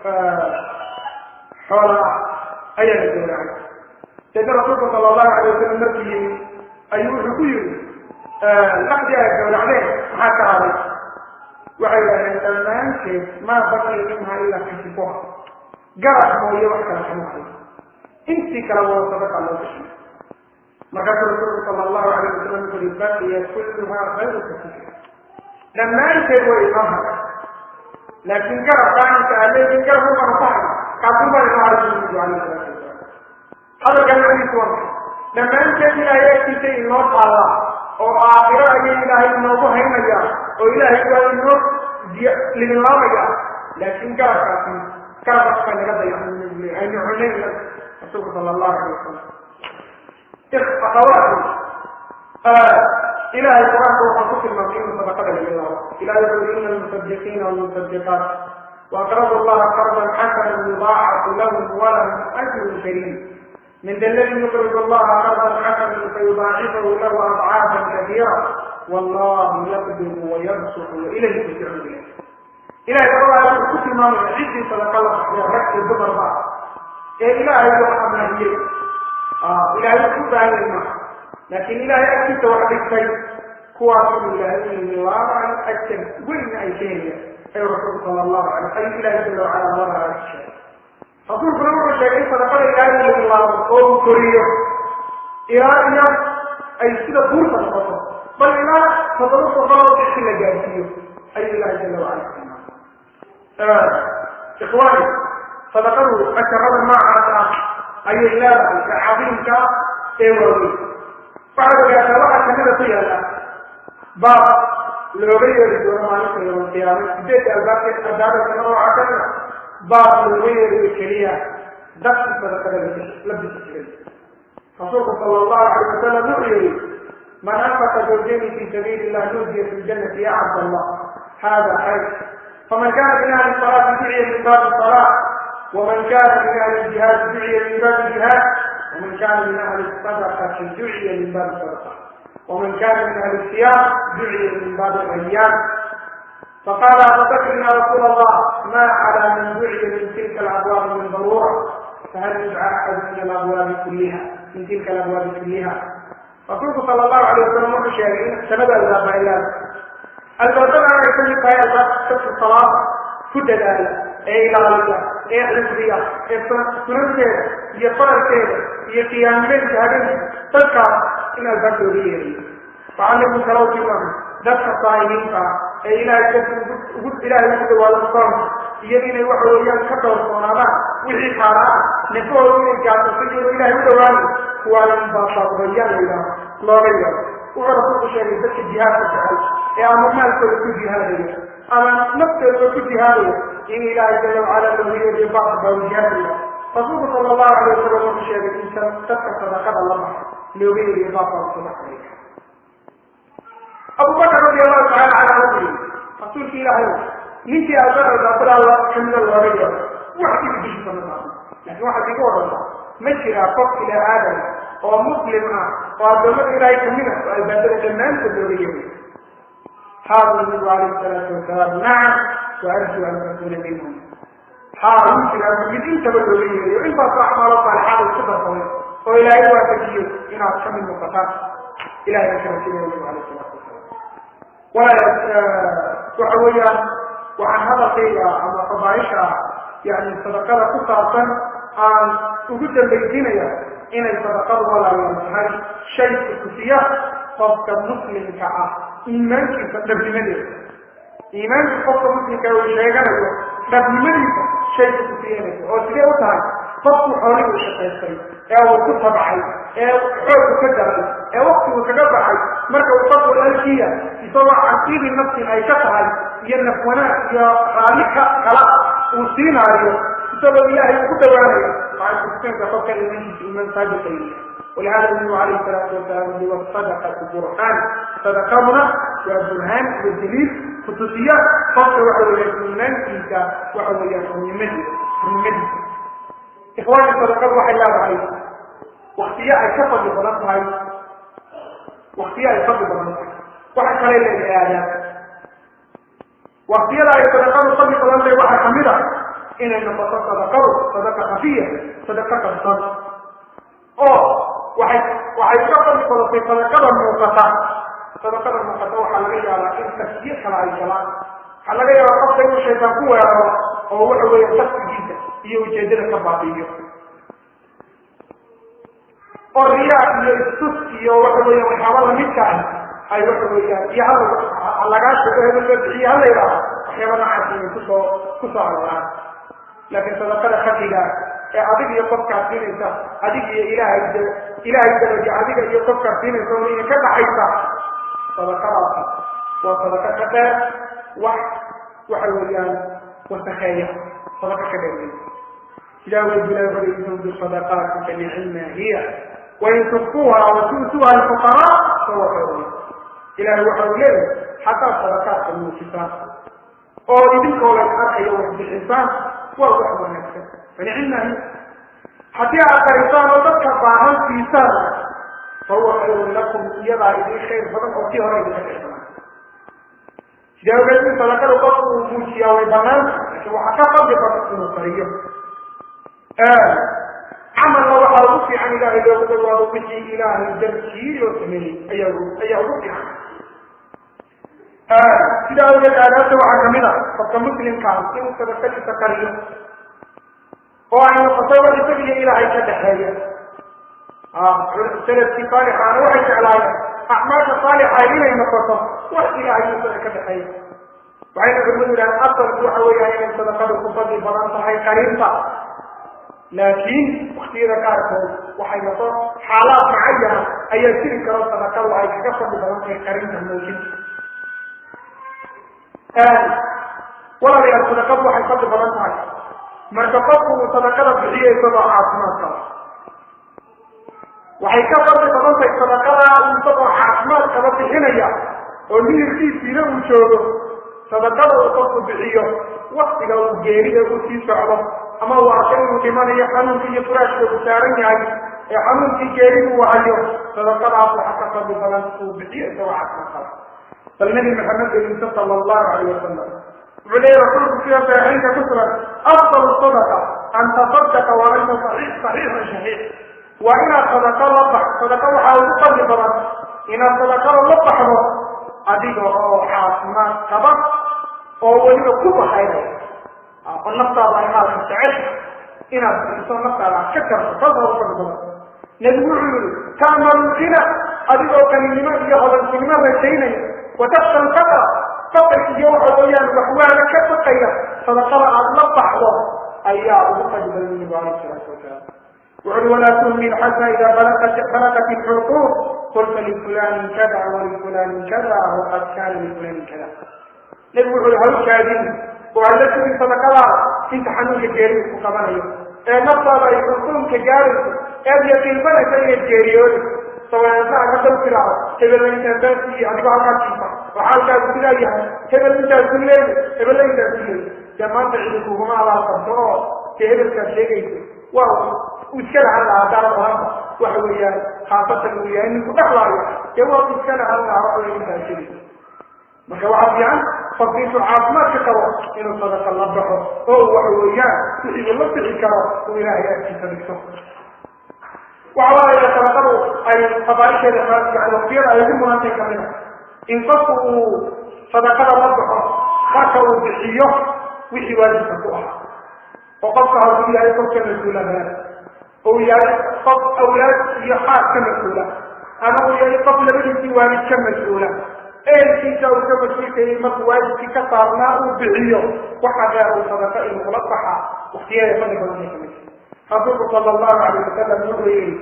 xoolaa ayaa la gowracay deedna rasuulka sala allahu alayh wasalam markii yimi ayuu wuxuu ku yiri laqdii ay gowracdeen maxaa ka haday waxay yidhahdeen dhammaanteed maa baqiya minha ilaa kasibuha garab mooye wax kale kama hayo intii kale waa sadaqa loo gashay markaasuu rasuulku sala allahu alayh wasalam wuxu uri baqiya kulluhaa khayru kasiir dhammaanteed way inoo haday laakiin garab qaanka aa leeyihin garab u manafahay kaasuu baa inoo haday nabigu alayh salaatu wasalam hadalkan macnihiisu waa maxay dhammaanteed ilaahay agtiisa inoo taallaa oo aakhiro ayay ilaahay inoogu haynaya oo ilaahay waa inoo lidinlaamaya laakiin garabkaasi garabkaas baa naga dayaxay aynu cunayn rasuulku sala allahu alay wasalam akhawaati ilahay qur-aanka waxaa ku tilmaamay inuu sadaqada laga laabo ilahay wuxuu yiri ina almusadiqiina walmusadiqaat وأقرضوا الله قرضا حسنا يضاعف لهم ولهم أجر كريم من ذا الذي يقرض الله قرضا حسنا فيضاعفه له أضعافا كثيرة والله يقدم ويبسط وإليه ترجعون إلهي ترى كنت ما من عدي صدق الله يا رك الدبر بعض إيه إلهي يوحنا هي آه إلهي كنت هذا الماء لكن إلهي أكيد وحدك شيء كواسم إلهي من الله عن أكثر وين أي شيء أي رسول صلى الله عليه وسلم أي إلهي جل وعلا مرة على الشيء رسول صلى الله عليه وسلم صدق إلهي من الله قوم كريه إلى أن أي سيدة فرصة لقصة بل إلى تضرط غلط إحنا جاهزيه أي الله جل وعلا آه. إخواني صدقوا أكرم ما عرفنا أي الله كعظيم كا إيوالي بعد ذلك واحد كمدة طيالة باب looga yeeri doono maalinta yawma qiyaama sideed albaabkeed albaabka nooca kana baab looga yeeriyo keliya dadki sadaqada la bixi jiray rasuulku sala allahu alay wasalam wuxuu yihi man anfaqa zawjayni fi sabiili illah nuudiya fi ljannati ya cabd allah hada khayr faman kana min ahli salaati duciya min baabi salaa ومن كان من اهل الجهاد دعي من باب الجهاد ومن كان من اهل الصدقه دعي من باب الصدقه ومن كان من أهل الصيام دعي من باب الأيام فقال أبو بكر يا رسول الله ما على من دعي من تلك الأبواب من ضرورة فهل يدعى أحد من الأبواب كلها من تلك الأبواب كلها رسولك صلى الله عليه وسلم وحي شاهدين سند الباب إلى الباب أنا يسمي فهي الباب ست الصلاة كد ذلك أي إلى الله أي الحزبية أي سنن كده يفرر كده يقيام من شهدين تذكر in albaab looga yeeriyo facallimu salawtimahu dadka saa'imiinta ee ilaahay dadka ugu ilaahay ugu dhawaado soonka iyo inay waxa weeyaan ka dhowrsoonaadaan wixii xaaraan nafahooda inay gaarsaso iyadoo ilaahay u dhawaado kuwaa in baabaaqbayaan la yidhaaho looga yeero wuxuu rasuulku sheegay dadka jihaadka jecel ee ama maalkooda ku jihaadaya ama naftooda ku jihaadaya in ilaahay jala wacala looga yeeriyo bacda baabu jihaadaya rasuulku sala allahu alay wasalam wuxuu sheegay in dadka sadaqada la baxo looga yeeriyo baabka sadaqada abu bakr radi allahu taala canhu wuxuu yihi rasuulki ilaahay ninkii aabadaabadaala kamida looga yeero wax iga bishiisa ma taano laakiin waxaad iga wadanta ma jiraa qof ila aadam oo muslim ah oo addoommada ilaahay kamid ah oo albaabada dhammaantood looga yeeriyo haada nabigu calayhi salaatu wasalaam nacam wa arju an takuna minhum haa wuu jiraa mid intaba looga yeeriyo intaasoo acmaalo saalixaada isku darsamay oo ilaahay waafajiyo inaad ka mid noqotaan ilahay ka rajinaya nabigu calayhi salaatu wasalaam waxa weeyaan waxaan hadalkayga ama fadaaisha yani sadaqada ku saabsan aan ugu dambaysiinaya inay sadaqadu walaalaan tahay shay kutusiya qofka muslimka ah iimaankiisa dhabnimadeeda iimaanka qofka muslimka uu sheeganayo dhabnimadiisa shay kutusiyanaysa oo sidee u tahay qofku xoolihii u shaqaystay ee uu ku tabcay ee xoogku ka daray ee waktigu kaga baxay marka uu qofku alkiya isagoo caqiidi nafsin ay ka tahay iyo naf wanaag iyo raalli ka kala uu siinaayo isagoo ilaahay ugu dhawaanayo waxay kutusinaysaa qofka iimaankiisa iimaan saadiqa yahay ولهذا النبي عليه الصلاة والسلام هو الصدقة برهان صدقتنا وبرهان ودليل خصوصية فقط وحوية من فيك وحوية من مدي من مدي إخواني الصدقات وحي الله عليه واختياء الكفر بظلمها واختياء الفضل بظلمها وحي قليل الآيات واختياء الصدقات الفضل بظلمها وحي حميدة إن النفسات صدقات صدقة خفية صدقة كالصدق oo waxay waxay ka fadli badatay sadaqada muuqata sadaqada muuqata waxaa laga yaabaa in tasjiir kale ay galaan waxaa laga yaabaa qofka inuu shaytaan ku weeraro oo waxa weeye qasdigiisa iyo ujeedada ka baabiiyo oo riyaa iyo istus iyo waxa weeye waxyaaba lamidka ah ay waxa weeyaan iyo hal lagaa sheego hebel loo bixiyo hala yidhaaho waxyaaba noocaas inay kusoo kusoo arooraan laakiin sadaqada khafiga ee adig iyo qofkaad siinaysa adig iyo ilaahay ilaahay daraja adiga iyo qofkaad siinaysa oo ina ka dhaxaysa sadaqadaasi waa sadaqa ka dheer wax waxa weeyaan wasakeeya sadaqa ka dheer wey sidaa wey bilahi wuxuu in tubdu sadaqaati fanicima hiya wain tukfuuha watu'tuuha alfuqaraa fahuwa khayrun ilahay waxa uu leeyahay xataa sadaqaadka muujisaan oo idinkoo lays arkayo wax bixisaan waa wax wanaagsan fanicima hiya haddii aad qarisaan oo dadka baahan siisaan fahuwa khayrun lakum iyadaa idin khayr badan oo kii hore idinka khayr badan sidaa ogeed in sadaqada qofku uu muujiyaa way banaanta laakiin waxaa ka fadli badan inuu qariyo camalna waxaa ugu fiican ilaahay loogu dhawaado wixii ilaahay darkii loo sameeyey ayaa ayaa ugu fiican sidaa ogeed aadaabta waxaa kamid a qofka muslimkaas inuu sadaqadiisa qariyo oo ay noqoto wax isaga iyo ilaahay ka dhexeeya salafkii saalixaana waxay jeclaayeen acmaasha saalixa inay noqoto wax ilaahay isaga ka dhexeeya waxayna culimadu yidhahdeen asalku waxa weeyaan inay sadaqadu ku fadli badan tahay qarinta laakiin waktiyada qaarkood waxay noqon xaalaad macayana ayaa jiri karo sadaqadu ay kaga fadli badan tahay qarinta muujinta walaalayaal sadaqadu waxay fadli badan tahay marka qofku uu sadaqada bixiyo isagoo caafimaad qaba waxay ka fadli badan tahay sadaqada uu isagoo caafimaad qaba bixinaya oo miyirkiisiina uu joogo sadaqada uu qofku bixiyo waktiga uu geerida uu sii socdo ama uu arko inuu dhimanayo xanuunkii iyo furaashka uu saaran yahay ee xanuunkii geeridu uu hayo sadaqadaas waxa ka fadli badan uu bixiyo isagoo caafimaad qaba bal nabi maxamed bayinsa sala allahu calayh wasalam wuxuu leeyahy rasuulku sida saxiixinka ku sugan afdalu sadaqa an tasaddaqa wa anta saxiix saxiixun shaxiix waa inaad sadaqo la bax sadaqa waxaa ugu fadli badan inaad sadaqada la baxdo adiga oo caafimaad qaba oo weliba ku baxaynaya oo naftaada ay maalka jecel inaad bixiso naftaada aad ka karto taasa ugu fadli badan nebigu wuxuu yihi ta'malu kina adigoo kaninimo iyo hodantinimo rajaynaya wataksha lfaqra faqr iyo waxa weeyaan waxwaana ka baqaya sadaqada aad la baxdo ayaa ugu fadli badan nabigu alayh salaatu wasalaam wuxuui walaa tuhmin xata ida balagat balagat ilxuquuq qulta lifulanin kada walifulanin kada waqad kaana lifulanin kada nebigu wuxu ui hawshaadin oo ay la tugin sadaqadaada inta xanuunka geeridu ku qabanayo ee naftaada ay xukuumka gaarayso eed yaqiinsanaysa inay geeriyoodayso sawaansaha ka dal tiraado hebel intaasiiy adigoo halkaa jiifa oo xaalkaasu sidaa yahay hebel intaasu leeyi hebel intaasu leeyi dee maanta cidi kuguma abaalqabto oo dee hebelkaad sheegaysa waa u iska lahan lahaa haddaana ohanba waxa weeyaan khaasatan uu yahay ninku dhexlaayo dee waa u iska lahan lahaa waxa weya intaas sheegaysa marka waxaa fiican qofka intuu caafimaadka qabo inuu sadaqa la baxo oo waxa weeyaan wixii uu la bixi karo uu ilaahay agtiisa dhigto waxa waaya sadaqadu ay qabaaisheeda yani waqtiyada ay ugu mudantay kamid a in qofku uu sadaqada la baxo marka uu bixiyo wixii waajibka ku ah oo qofka hadduu yahay qofka mas-uulaha ou yahay qof awlaad iyo xaas ka mas-uula ama uu yahay qof labadiisii waalid ka mas-uula eelkiisa uu ka mas-uulkayay markuu waajibkii ka saarnaa uu bixiyo waxa dheer uu sadaqa inuu la baxa waqtiyada fadli badantay kamid rasuulku sala allahu alayh wasalam wuxuu yihi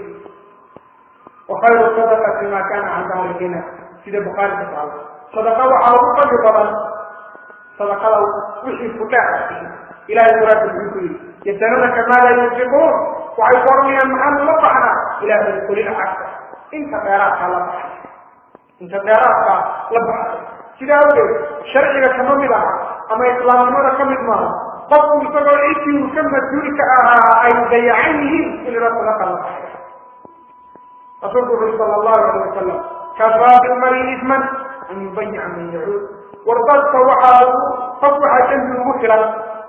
wakayru sadaqati ma kana can dahri gina sida bukhaari ka taalo sadaqa waxaa ugu fadli badan sadaqada wixii fudheer ilahay muraadka muxuu ku yidhi yasaluunaka maada yunfiquun waxay ku oranayaan maxaanu la baxnaa ilahay kulina cagta inta dheeraadkaa la baxay inta dheeraadkaa la baxay sidaa awgeed sharciga kama mid aha ama islaamnimada ka mid maaha qofku isagoo cidii uu ka mas-uulka ahaa ay dayacan yihiin in ila sadaqa la baxay rasuulku wuxuri sala allahu alayh wasalam kafaa bilmari isman an yubayica man yacuud war dadka waxaa qof waxaa dembi ugu filan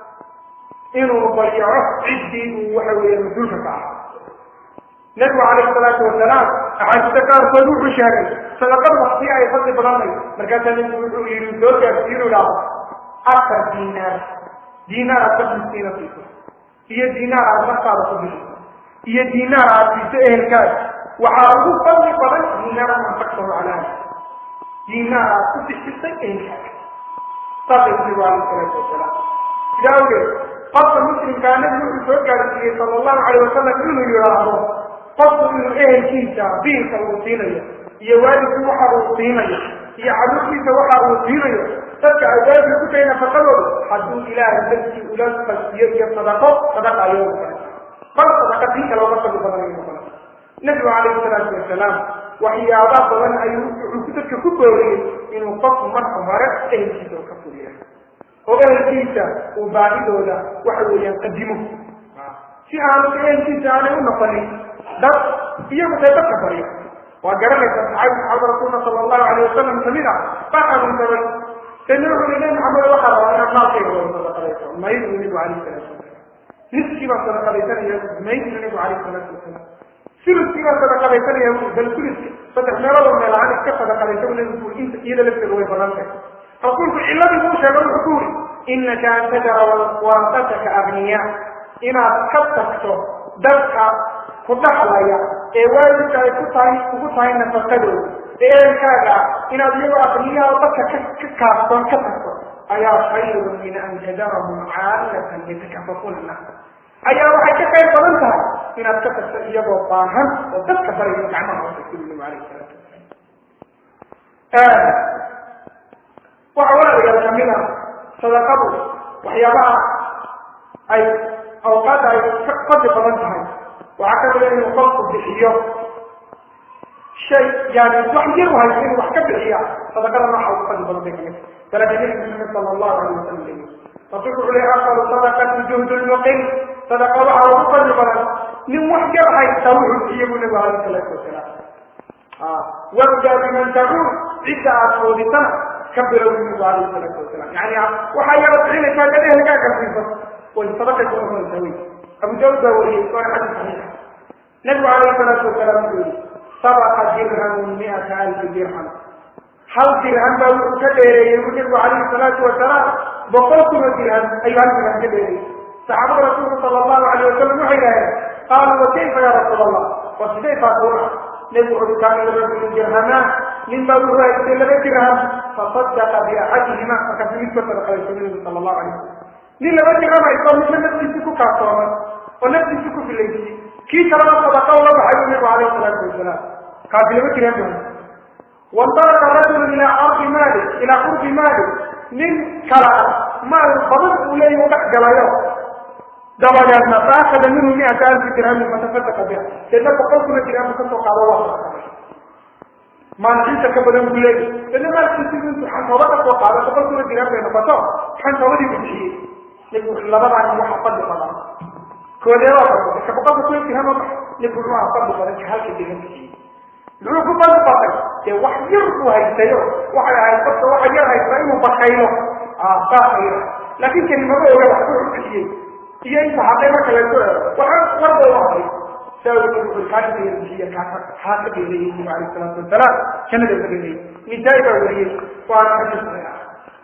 inuu bayaco ciddii uu waxa weeye mas-uulka ka ahaa nabigu calayhi salaatu wasalaam axaadiista qaarkood wuxuu sheegay sadaqad wakti ay fadli badanay markaasaa nabigu wuxuu yidhi soo gaarsiinu idhaahdo afar diinaar diinaar aad ka miskiina siiso iyo diinaar aad naftaada ku bixiso iyo diinaar aad siiso ehelkaaga waxaa ugu fadli badan diinaar anfaqtahu calaa diinaar aad ku bixisay ehelkaaga saasay nabigu calayhi salaatu wasalaam sidaa awgeed qofka muslimkaa nabigu wuxuu soo gaarsiiyey sala allahu calayh wasalam inuu yidhaahdo qofku inuu ehelkiisa biilka uu siinayo iyo waalidku waxa uu siinayo iyo caruurtiisa waxa uu siinayo dadka awaabi ku tahay nafaqadooda hadduu ilaahay dartii ula fasiyo iyo sadaqo sadaqa ayuu noqonay bal sadaqa tii kale uga fadli badan ayuu noqonay nabigu calayhi salaatu wasalaam waxyaaba badan ayuu wuxuu dadka ku booriyey inuu qofku marka hore ehelkiisa u ka fuliya oo ehelkiisa uu baahidooda waxa weeyaan qadimo si aanu ehelkiisa aanay u noqonin dad iyagu tay dadka baryo waa garanaysa saxaabi saxaabada rasuulka sala allahu alayh wasalam kamid ah baa xanuunsaday kadna wuxuu yihi nabi maxamed waxaa rabaa inaad maalkayga wada sadaqadayso maydu nabigu calayhi salaatu wasalaam niskii baa sadaqadaysanaya maydu nabigu calayhi salaatu wasalaam suluskii baa sadaqadaysanaya bal suluska saddex meeloodoo meel ahaan iska sadaqadaysa bu nabigu ui inta iyada lafteeda way badan tahay rasuulku cilladii buu sheegay wuxuu ku yuri inaka an tajara warasataka agniya inaad ka tagto dadka ku dhaxlaya ee waalidka ay ku tahay ugu tahay nafaqadooda ee ehelkaaga inaad iyagoo aqniyaha oo dadka ka ka kaaftoon ka tagto ayaa khayrun min an tadarahum caalatan yatakafafuna nas ayaa waxay ka qayr badan tahay inaad ka tagto iyagoo baahan oo dadka barayo gacmaha hoose ku nabigu alayhi salaatu wasalaam waxa walaalayaal kamid a sadaqadu waxyaabaha ay awqaadda ay ka fadli badan tahay waxaa ka mida inuu qofku bixiyo shay yani wax yar u hayso inuu wax ka bixiya sadaqada nooca ugu fadli badan bay kamid dalaka nabi maxamed sala allahu alayh wasalam leeyi rasuulku wuxuu leeyahy afdalu sadaqati juhdu lmuqim sadaqa waxa ugu fadli badan nin wax yar haysta wuxuu bixiye buu nabigu alayhi salaatu wasalaam wabda biman tacuud cidda aad foodisana ka bilow nabigu alayhi salaatu wasalaam yani waxaa yara bixinaysaa dad ehelkaaga siiso way sadaqay ku noqonaysaa wey abu daud baa wariyey waana xadiis saxiixa nabigu calayhi salaatu wasalaam wuxuu yihi sabaqa dirhamun miata alfi dirham hal dirham baa wuxuu ka dheereeyey bu nabigu calayhi salaatu wasalaam boqol kuno dirham ayuu hal dirham ka dheereeyey saxaabada rasuulku sala allahu alayh wasalam waxay yidhahdeen qaaluu wa kayfa ya rasuul allah wa sidee taasuuna nabigu wuxuu kaana lirajulin dirhamaan nin baa wuxuu haystay laba dirham fasadaqa biaxadihima markaasu mid ka sadaqadaysa nabigu sala allahu alayh wasalam nin laba dirham haysto midna naftiisi ku kaaftoomay oo naftiisi ku filaysiyey kii kalena sadaqa ula baxay bu nabigu alayhi salaatu wasalaam kaasi laba dirham baa wandalaqa rajulu ilaa ardi maali ilaa qurbi maali nin kala maal badan uu leeyahy u dhex galayo dabadeedna faakada minhu miata alfi dirhamin fatafadaqa biha deedna boqol kuna dirhamu kasoo qaado waa sadaqaday maalkiisa ka badan buu leeyahy deedna maalkiisi intuu xantooba kasoo qaado boqol kuna dirham bay noqoto xantoobadii buu bixiyey nabigu labadaan waxa fadli badan koodeebaa fadli ka boqolka kuna dirham oo nabigu wuxuu aha fadli badan ka halka dirham bixiyey muxuu ku fadli batay dee wax yar buu haystayo waxay ahayd qofka waxa yar haysta inuu bakaylo saasayra laakiin kelimado oga wax ku bixiyey iyo inta hadday marka laysku eego waxa warba u hadlay saa uu nabigu ui kaaka yar bixiya kaaka haa ka dheereeyey nabigu alayhi salaatu wasalaam jannada ka dheereeyey nisaa-i baa wariyey waana xadiis saxiixa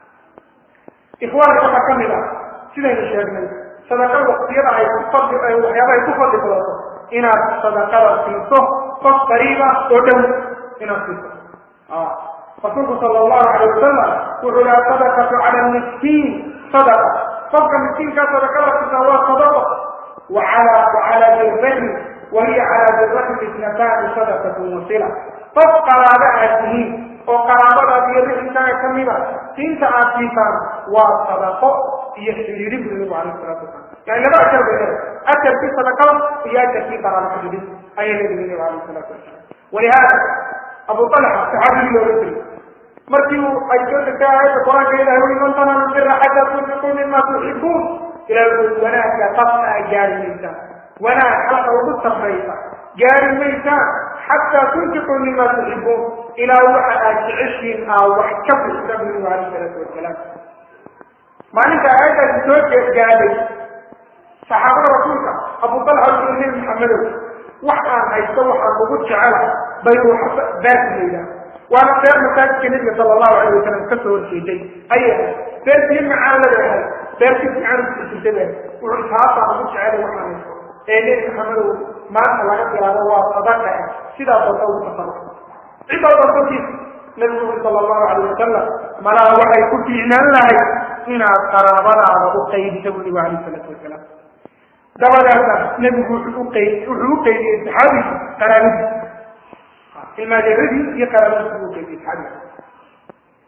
ikhwaanka waxaa kamid ah sidaynu sheegnay sadaqada waqtiyada ay ku fadli waxyaaba ay ku fadli badato inaad sadaqada siiso qof qariiba oo dhow inaad siiso rasuulku sala allahu alayh wasalam wuxuu laha sadaqatu cala miskiin sadaqa qofka miskiinkaa sadaqada siisaa waa sadaqa wacala wacala dirrahim wa hiya cala dirrahim itnataani sadaqatun wasila qof qaraabo aad tihiin oo qaraabadaad iyo rixintaaga ka mida siinta aad siisaan waa sadaqo iyo xiriiri bu nabigu alayh salatu wasalam yani laba ajar bay leedahay ajarkii sadaqada iyo ajarkii qaraabo xiriirin ayay leedahay nabigu alayh salatu wasalam walihaada abu talxa saxaabigii looga jiray markii uu ay soo degtay aayadda qur-aanka ilahay ui man tananu bira xataa tunfiquu mima tuxibuun ilahay wuxuu wanaagga qabka a gaari maysaan wanaag xalqa ugu sarraysa gaari maysaan xataa tunfiquu mima tuxibuun ilaa waxa aad jeceshiin aa wax ka bixisa bu nabigu alayh salaatu wasalaam maalinta aayaddaasi soo gaadhay saxaabada rasuulka abu talxa wuxuu nabi maxamedow wax aan haysto waxaan ugu jecela bayru baasi layidhaha waana beer masaajidka nabiga sala allahu alayh wasalam ka soo horjeeday ayay ahay beer biyo macaan ladahay beer si fiican usijirtay be wuxuu taasaan ugu jecelay waxaan haysto ee nebi maxamedow maanta laga bilaabo waa sadaqa eh sidaa doonta ugu tasarruf cidoo doontakiis nabigu uri sala allahu alayh wasalam malaha waxay ku fiicnaan lahay inaad qaraabadaada u qaybiso bu nabigu alayh salaatu wasalaam dabadaasa nebigu wuxuu uqay wuxuu u qaydiyey saxaabiga qaraabadiis ilmaadeeradii iyo qaraabadiis buu uqaydiyey saxaabiga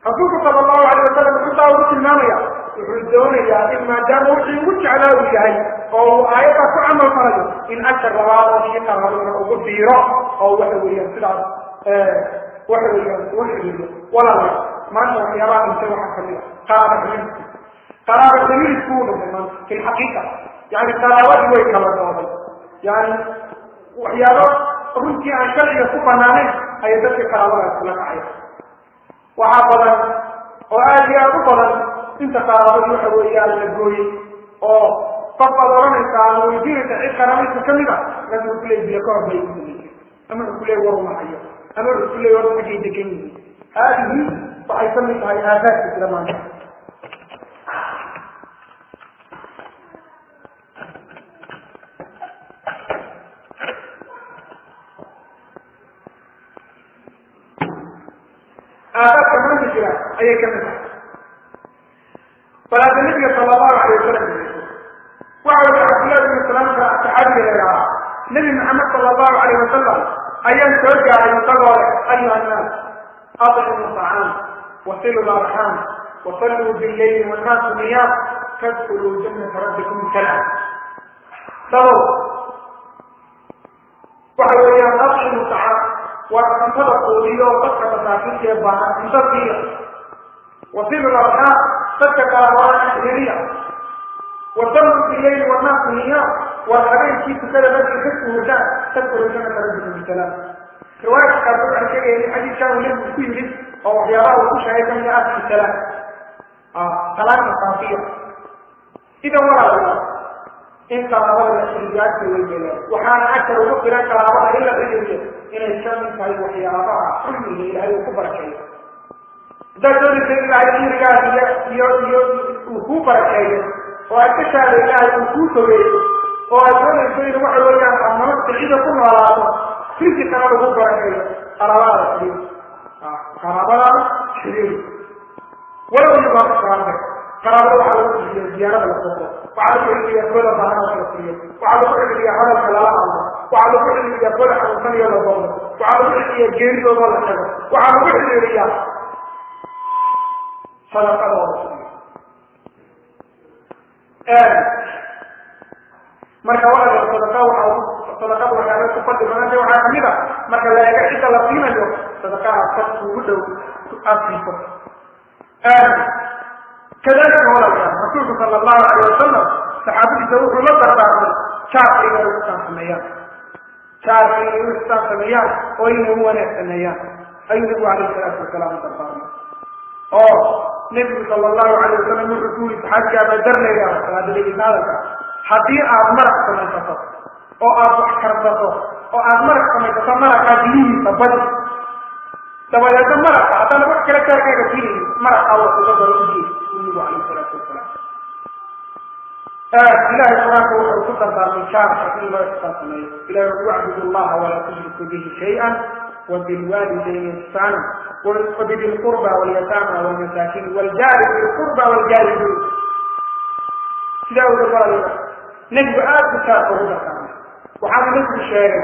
rasuulku sala allahu alayh wasalam wuxuu taa ugu tilmaamaya wuxuu doonayaa in maadaama wixii ugu jeclaa uu yahay oo uu aayaddaa ku camal falayo in agta labaad oo kii qaraabadana ugu biiro oo waxa weeyaan sidaas waxa weeyaan ugu xiriiriyo walaala maanta waxyaabaha dhintay waxaa kamid a qaraaba ximiidku qaraaba ximiidku uu dhintay maanta fi lxaqiiqa yani qaraabadii way kala dooday yani waxyaabo runtii aan sharciga ku banaanayn ayay dadkii qaraabadaas kula kacaya waxaa badan oo aada iyo aada u badan inta qaraabadii waxa weeyaan la gooyey oo qof baad odhanaysaa ama weydiinaysa cid qaraabadiisa kamid a markaas wuxuu kuleey biyo ka hor bay kuleeyay ama wuxuu kuleey war umahayo ama wuxuu kuleey war xaggay degan yihiin haadihi waxay kamid tahay aafaadka jira maanta aafaadka maanta jira ayay kamid tahay balaada nabiga sala allahu alay wasalam waxa weli cabdillahi bn salaamka saxaabiga la yidhahaa nebi maxamed sala allahu alayh wasalam ayaan soo gaaray isagoo leh ayuha annaas aطcimu طacaam wasilu larxaam wasalluu billayli wannaasu niyaam tadkuluu jannata rabbikum salaam dabow waxa weeyaan aطcimu طacaam waa cuntada quudiyo dadka masaakiinta ee baahan cunto siiya wasilu larxaam dadka qaraabada xiriiriya wasalluu billayli wannaasu niyaam waa habeenkii tukada markay ka suhudaan tadkuluu jannata rabbikum bisalaam riwaayadka qaarkood waxay sheegayeen in xadiidkan uu nebigu ku yimid oo waxyaabaha uu ku sheegay kamid ah afki salaam salaamka saafiya idan walaalayaa in qaraabada la xiriiriyo agta way yeelaan waxaana agta ugu filan qaraabada in la xiriiriyo inay kamid tahay waxyaabaha xulmiga ilaahay uu ku barakeeyo haddaad doonaysa in ilaahay xirigaas iyo iyo iyo uu kuu barakeeyo oo aad ka shaada ilaahay uu kuu fogeeyo oo aad doonayso in waxa weeyaan aad nolosha cida ku noolaato risikana lagu barakeeyo qaraabada xiriir qaraabada xiriir walow iyagoo qaraabada qaraabada waxaa lagu xiriiriya ziyaarada la soko waxaa lagu xiriiriya kooda bahanada la furiyo waxaa lagu xiriiriya hadalka lala hadlo waxaa lagu xiriiriya kooda xanuunsanayo la doono waxaa lagu xiriiriya geeridoodoo la tago waxaa lagu xiriiriya sadaqadooda marka walaal sadaqa waxa sadaqada waxyaaba ku fadli badanta waxaa kamid a marka la eego cidda la siinayo sadaqaha qad ugu dhow aad siiso kadalika walaalkaa rasuulku sala allahu alayh wasalam saxaabadiisa wuxuu la dardaarmay jaarka inay u ixsaan sameeyaan jaarka inay u ixsaan sameeyaan oo inay u wanaag sameeyaan ayuu nabigu alayhi salaatu wasalaam u dardaarmay oo nebigu sala allahu alayh wasalam wuxuu ku yiri saxaabiga abadar leeyaha salaadadegeysa hadalka haddii aad maraq samaysato oo aad wax karsato oo aad maraq samaysato maraqaa biyihiisa badi dabadeedna maraqa haddana wax kale kaarkaaga siinayni maraqaa wax uga daro ujeed nabigu calayhi salaatu wasalaam ilahay qur-aanka wuxuu ku dardaarmay jaarka in loo ixsaan sameeyo ilahi wuxuu wacbudu allaha walaa tushriku bihi shay-an وبالوالدين إحسانا وبذي القربى واليتامى والمساكين والجار ذي القربى والجار ذي sidaa uga walaaliya nebigu aada ku jaarka ugu dardaarmay waxaana nebigu sheegay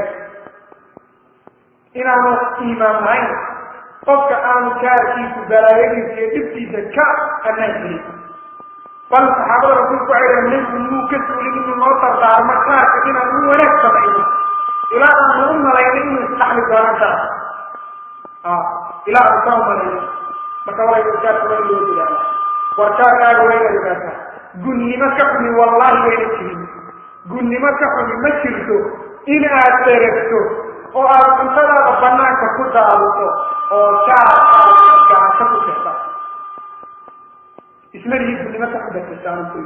inaanu iimaan lahayn qofka aanu jaarkiisu balaayadiisa iyo dhibtiisa ka anaan helin bal saxaabada rasuulku waxay dhahen nebigu muu ka suulin inuu noo dardaarmo jaarka inaan u wanaag samayno ilaa aanu u malayno inuu isdhaxli doonan kara ilaa aanu saa umalayno marka walaa jaarka waa in loo dadaala war jaarkaaga waa inaad ogaataa gunnimo ka xumi wallahi wayna jirin gunnimo ka xumi ma jirto in aad dheregto oo aad cuntadaada banaanka ku daadito oo jaar aad gacanto ku jirta ismalihi gunnimo ka xubakirtaan ku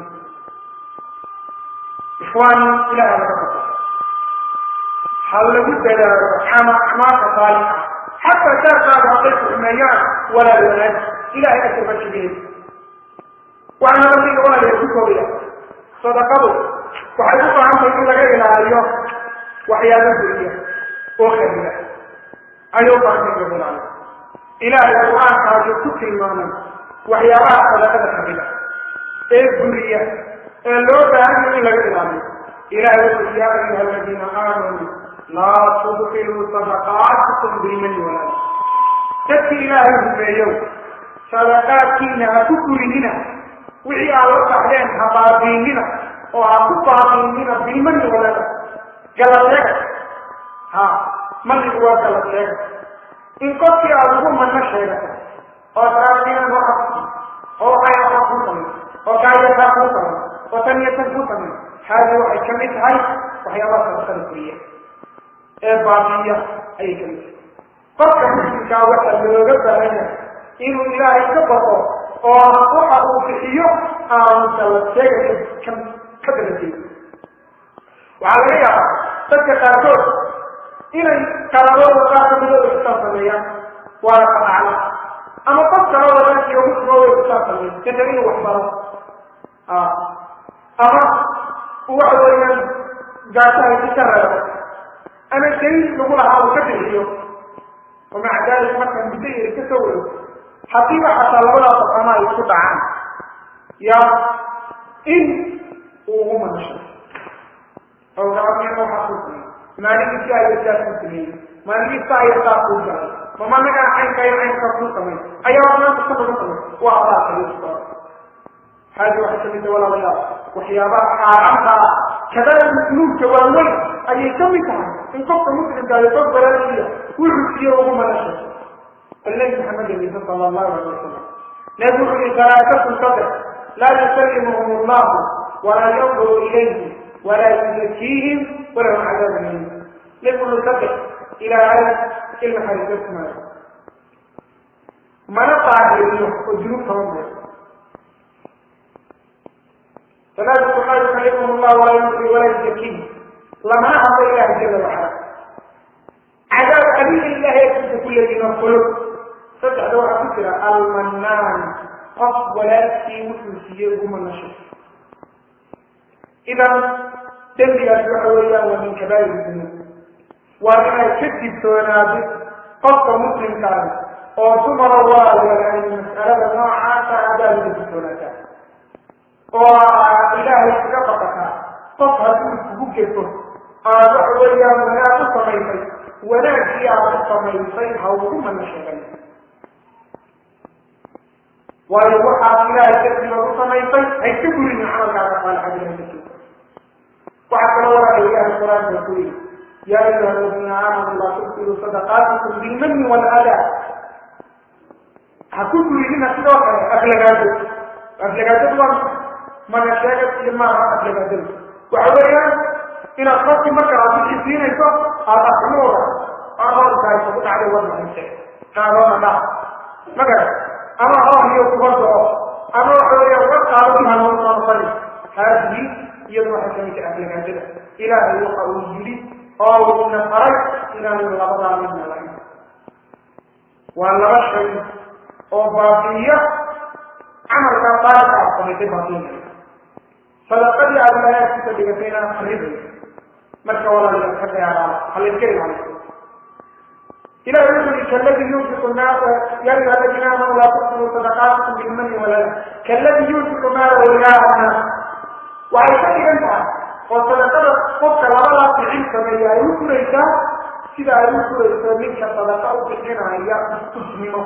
ikhwaani ilaah laga baqo ha lagu dadaalo ama acmaasha saalixa xataa jaarkaaga hadday ku xumeeyaan walaal wanaag ilahay ajarba jibiyey waxaana lamida walaal ku koobaya sadaqadu waxay u baahan tahay in laga ilaaliyo waxyaaba guriya oo khabiira ayay u baahan tahay in laga ilaaliyo ilaahay qur-aanka ayuu ku tilmaamay waxyaabaha sadaqada khabila ee guriya ee loo baahan yahay in laga ilaaliyo ilahay wuxuu yaa ayuha aladiina aamanuu laa tudkiluu sadaqaatikum bilmani walaal dadki ilaahay rumeeyow sadaqaadkiina ha ku gurinina wixii aad la baxdeen ha baabiinina oo ha ku baabiinina bilmani walada galadeega ha manigu waa galadeega in qofkii aada ugu manno sheegato oo taainan waxa oo waxay waxa kuu samay oo kaayataa kuu samay oo tan iyo tan kuu samay haadi waxay ka mid tahay waxyaabaha sadaqada kuriya ee baabiiya ayay ka mid tahay qofka muslimkaa waxaa looga baahan yahay inuu ilaahay ka baqo oo waxa uu bixiyo aanu dalabteega ka ka dalajeeyo waxaa laga yaabaa dadka qaarkood inay qaladooda qaar kamida ay kusaa sameeyaan waana qanacla ama qof kaloo wadaankiiyo muslimooda ay kusaa sameeyan kadib inuu wax baro ama waxa weeyaan gaasahay si ka reebo ama daliil lagu lahaa uu ka bixiyo wamaca dalik marka muddo yari ka soo wado haddiiba xataa labadaa qof ama ay isku dhacaan ya in uu ugu manasho oo gaabnimo waxaa kuu sameeyey maalinkiisa ayo saas kuu sameeyey maalinkiisa ayo saas kuu galay mama nagaa caynka iyo caynkaa kuu samay ayaa maanta ka lagu samay waa adaa kaliya haadi waxay kamid tahay walaalayaal waxyaabaha xaaraamta ah kadada musluubka waaweyn ayay ka mid tahay in qofka muslimka ayo qof baraaiya wuxuu siiyo ugu manasho النبي محمد صلى الله عليه وسلم نبي ثلاثة صدق لا يسلمهم الله ولا ينظر إليهم ولا يزكيهم ولهم عذاب أليم نبي صدق إلى عالم كلمة حديثة ما نطع اليوم وجنوب هم ثلاثة لا يسلمهم الله ولا ينظر ولا يزكيهم لما أمر الله جل وعلا عذاب أليم الله يكتب كل ذي القلوب saddexda waxaa ku jira almanaan qof walaalkii wuxuu siiyey ugu manasho idan dembigaas waxa weeyaan waa min kabaa'ir dunuub waa inay ka digtoonaado qofka muslimkaasi oo dumara waa walaay mas'alada noocaasa adaa laga digtoonaataa oo ilaahay kaga baqataa qof hadduu kugu gefo aad waxa weeyaan wanaag u samaysay wanaagkii aad u samaysay ha ugu mana sheegan waayo waxaad ilaahay dartiiba u samaysay hay ka gurinin camalkaaga saalixadiina ka jiro waxaa kaloo walaala ilaahay qur-aanka ku yidhi yaa ayuha aladiina aamanuu laa tubtiluu sadaqaatikum bilmani waladaa ha ku gurinina sidoo kale aflagaado aflagaadadu waa mana sheegad iyo maaha aflagaadadu waxa weeyaan inaad qofkii marka aad wixii siinayso aad afxumooda ahoorkaaysa ku dhacday wadnaxayse qaadoona dhaa magara ama hoorhiyo kubadoo ama waxa weeyaan war qaado ihanoosanfani haadihi iyadu waxay kamid tahay aflagaadada ilaahay waxa uu yidhi oo uuna faray inaanu labadaa midna lahayn waa laba shay oo baabiiya camalkaa qaalibka aad samaysay baabiinaya sadaqadii aad ilaahaykiisa dhigatayna qaribay marka walaalayaal ka dheeraada halayska ilaaliyo إلى يقول كالذي ينفق المال يا أيها الذين آمنوا لا تبطلوا صدقاتكم بالمن ولا كالذي ينفق ماله رياء الناس وعيشتي أنت وصدقات قفك لولا في علم كما يقول لك سيدا يقول منك صدقاء بحنا يا استثمنوا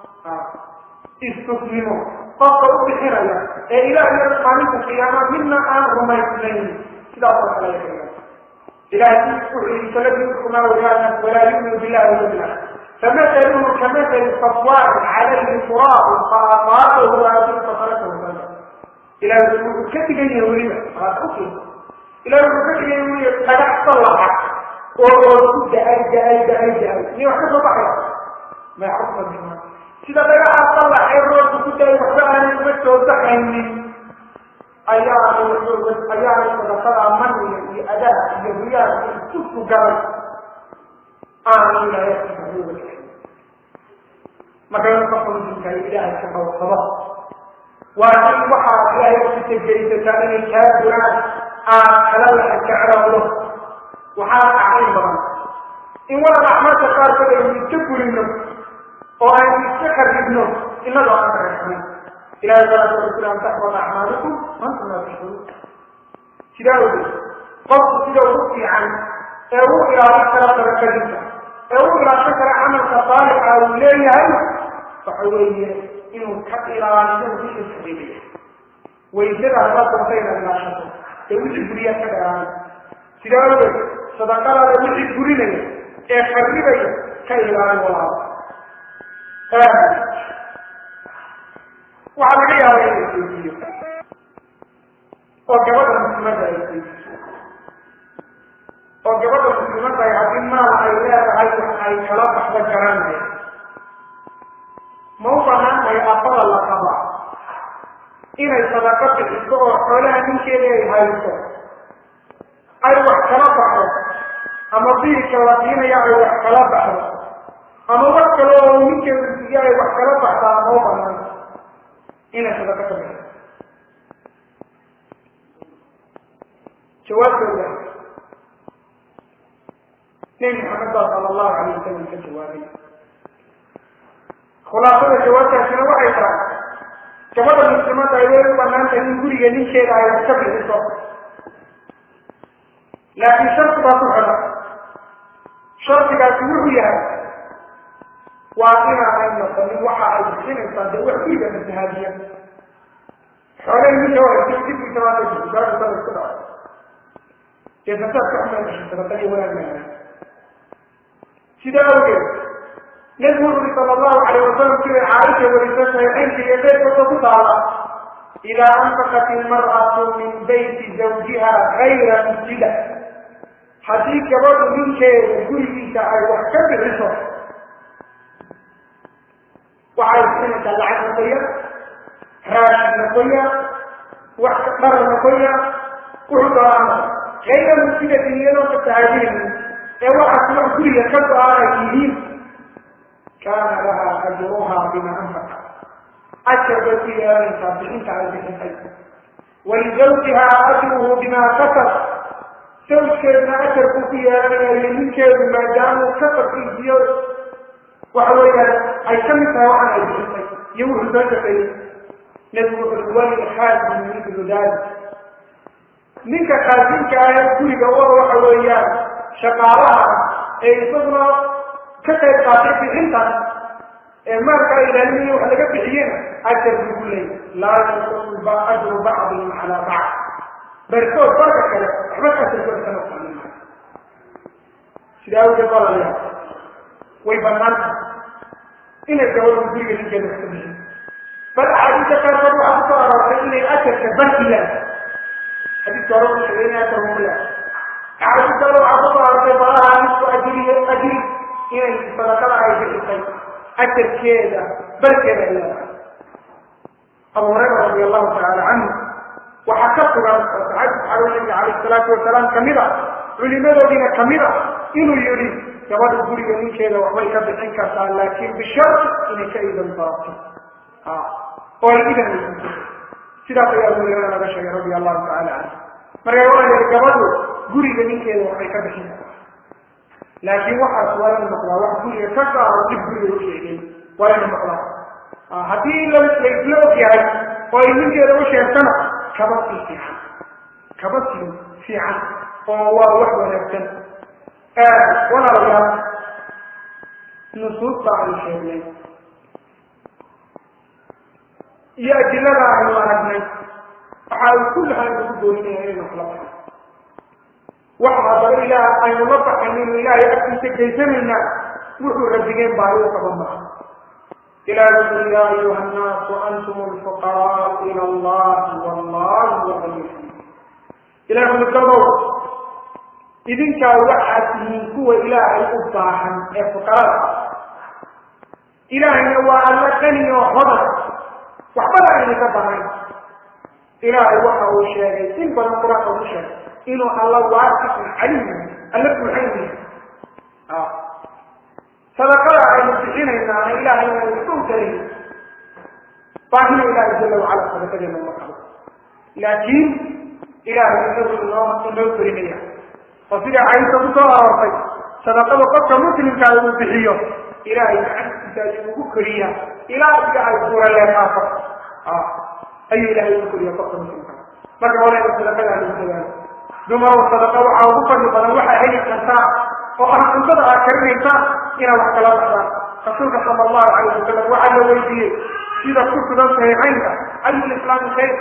استثمنوا قفك بحنا يا إلى أن يرحمنك القيامة منا آن رميتنين سيدا الله عليه وسلم إلهي فلم يكن ولا ولا يؤمن بالله ولا بالله فمثله كمثل صفوان عليه تراب فأطاعته هذه فصلته إلى كتب يولي إلى كتب يولي قد صلح وقلت أيد أيد أيد أيد يحفظ بحر ما يحفظ بحر سيدا بقى صلح الروح كنت يحفظ أن يمتع بحر ayaa ayaa sadaqada maniga iyo adaa iyo riyaad isku galay aanu ilaahay markaa qofka muslimka ilaahay ka hawsado waa in waxaad ilaahay kusita geysataa inay kaa duraan aad kala laxa jeclaado waxaa acrin badan in walal axmarka qaarkood aynu iska gurino oo aynu iska qaribno inagoo aan kareexnay ilahay salaatu wasala an taxfada acmaalikum antum laa tashkuruun sidaa ogeed qofku sida ugu fiican ee u ilaalin kara sadaqadiisa ee u ilaalin kara camalka saalixa uu leeyahay waxa weeye inuu ka ilaaliyo wixii saxiibaya waysada haddaad doonta inaad ilaashato ee wixii guriyaad ka dheeraanay sidaa awgeed sadaqadaada wixii gurinaya ee qarribaya ka ilaali walaalo waxaa laga yaabaa in la isweydiiyo oo gabadha muslimadda ay isweydiiso oo gabadha muslimadda ay haddii maal ay leedahay wax ay kala baxda garanaya ma u banaan tahay afada la qabaa inay sadaqo bixiso oo xoolaha ninkeeda ay hayso ay wax kala baxdo ama biilka la siinaya ay wax kala baxdo ama wax kale oo ninkeedu siiyo ay wax kala baxdaa ma u banaan inay sadaqo ka bixiso jawaabtooda nebi maxamed baa sala allahu calayh wasalam ka jawaabay khulaasada jawaabtaasina waxay tahay gabadha muslimadda ay way u banaan tahay in guriga ninkeeda ay wax ka bixiso laakiin shardi baa ku xidhan shardigaasi wuxuu yahay waa inaanay noqonin waxa ay bixinaysaa dee wax guriga masahaadiya xoolay ninka wahaysa dibkiisa waa la jiro gaadhasa la isku dhaco dee fasaad ka xumay gashay sadaqadii wanaag maaha sidaa awgeed nabigu wuxu uri sala allahu calayh wasalam siday caaisha wariso saxiixaynka iyo keyrkooda ku taala idaa anfaqat ilmar'atu min bayti zawjiha gayra mujida haddii gabadhu ninkeeda gurigiisa ay wax ka bixiso waxay bixinaysaa lacag noqoya raashin noqoya wax dhar noqoya wuxuu doonaa gayra mujidati iyadoo ka tahaadinaynin ee waxaas wax guriga ka go-aan ay yihiin kaana laha ajruha bima anfaqa ajar bay ku yeelanaysaa bixinta ay bixisay walizawjiha ajruhu bima kasab sawjkeedna ajar buu ku yeelanaya iyo ninkeedu maadaamuu kasabkiisiyo waxa weeyaan ay ka mid tahay waxaan ay bixisay iyo wuxuu soo shaqeeyey nebigu wuxuu wali khaasim mithlu dalik ninka khaasimka ah ee guriga wada waxa weeyaan shaqaalaha ee isaguna ka qayb qaatay bixintaas ee maalka ay ilaalinaya wax laga bixiyena ajar buu ku leeyay laa yanqusu ajru bacdihim calaa bacd barkood barka kale waxba ajarkooda ka noqonin maayo sidaa awgeed walaalayaal way banaan tahay inay gabadhu guriga ninkeeda wax ka bixiyo bal axaadiista qaarkood waxaa kusoo aroortay inay ajarka barkiyaan xadiiska hore u sheegay inay ajar umula axaadiista hore waxaa kusoo aroortay balaha nisku ajriyo ajri inay sadaqada ay bixisay ajarkeeda barkeeda ay leedahay abu hurayra radi allahu tacaala canhu waxaa ka sugan oo saxaabi saxaabada nabiga calayhi salaatu wasalaam kamid a culimadoodiina kamid a inuu yihi gabadha guriga ninkeeda waxbay ka bixin kartaa laakin bisharti inay ka idan darato oo ay idan weydiiso sidaas ayaa abu hurayra laga sheegay radi allahu tacaala canhu marka waa yihi gabadhu guriga ninkeeda waxbay ka bixin kartaa laakiin waxaas waa inu noqdaa wax guriga ka gaaro dib guriga u sheegay waa inu noqdaa haddii laisla og yahay oo ay ninkeeda u sheegtana kaba sii fiican kaba sii fiican oo waa wax wanaagsan walaalayaal nusuusta aynu sheegnay iyo adilada aynu aragnay waxa ay kullaha nagu dooninaya inaynu kala baxno wax haddaba ilaah aynu la baxaynaynu ilaahay agtiisa geysanayna wuxuu rabigeen baahi u qaban maha إلى رسول يا أيها الناس أنتم الفقراء إلى الله والله هو الغني إلى رسول الدور إذن كان واحد من قوة إلهي أباحا الفقراء إلهي هو الله غني وخضر وحبنا أن يتبعنا إلهي وحا وشاهد إن بنا قرآن وشاهد إنه الله واسع عليم الله الحين آه sadaqada aynu bixinaynaana ilahay inaynu iska utarayn baahina ilaahay jala wacala sadaqadeena uma qabo laakiin ilahay inagu inoo inoo korinaya oo sida caysa kusoo aroortay sadaqada qofka muslimkaa uu bixiyo ilahay gacantiisa ayuu ugu koriya ilaa iga ay suuraleeqaafo ayuu ilahay ugu koriya qofka muslimkaa marka walaala sadaqada lagu dadaalo dumarow sadaqa waxaa ugu fadli badan waxaa heli kartaa oo ah cuntada aad karinaysaa inaad wax kala baxdaan rasuulka sala allahu calayh wasalam waxaa la weydiiyey sida ku sugan saxiixaynka ayu lislaami khayr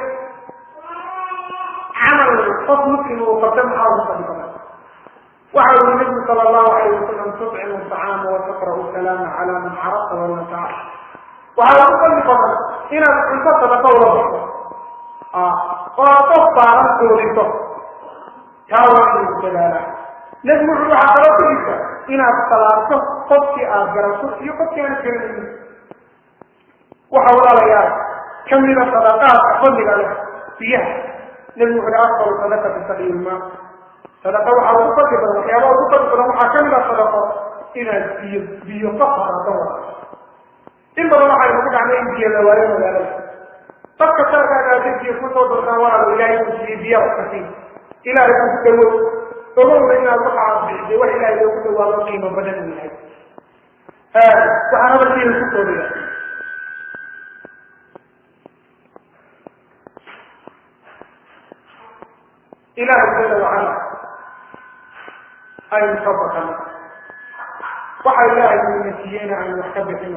camal qof muslim uu qabta maxaa ugu fadhi badan waxa uri nabigu sala allahu alayh wasalam tudcimu acaama wa taqra'u salaama cala man carabta wala taca waxaa ugu fadli badan inaad cunto sadaqa ula baxdo oo qof baaran doodinto taa waa inuu dadaalaa nebigu wuxuu waxaa kaloo ku jirta inaad salaarto qofkii aad garato iyo qofkii aan garanaynin waxa walaalayaal kamida sadaqaadka fadliga leh biyaha nebigu wuxu uhi afdalu sadaqati saqiilma sadaqa waxaa ugu fadli badan waxyaabaha ugu fadli badan waxaa kamid a sadaqo inaad biyo biyo ka farado wada in badan waxaynu ku dhacnay in biyo la waayo magaalada dadka sarkaagaa biyo kusoo dortaan walaalo ilaahay ku siiyey biyaha ka sii ilaahay ku dawo ogowna inaad waxaad bixisay wax ilaahay loogu dhawaado qiimo badan uu yahay waxaan hadalkiina ku koobaya ilaahay jala wacala aynu ka bakano waxa ilaahay uuna siiyeyna aynu wax ka bixino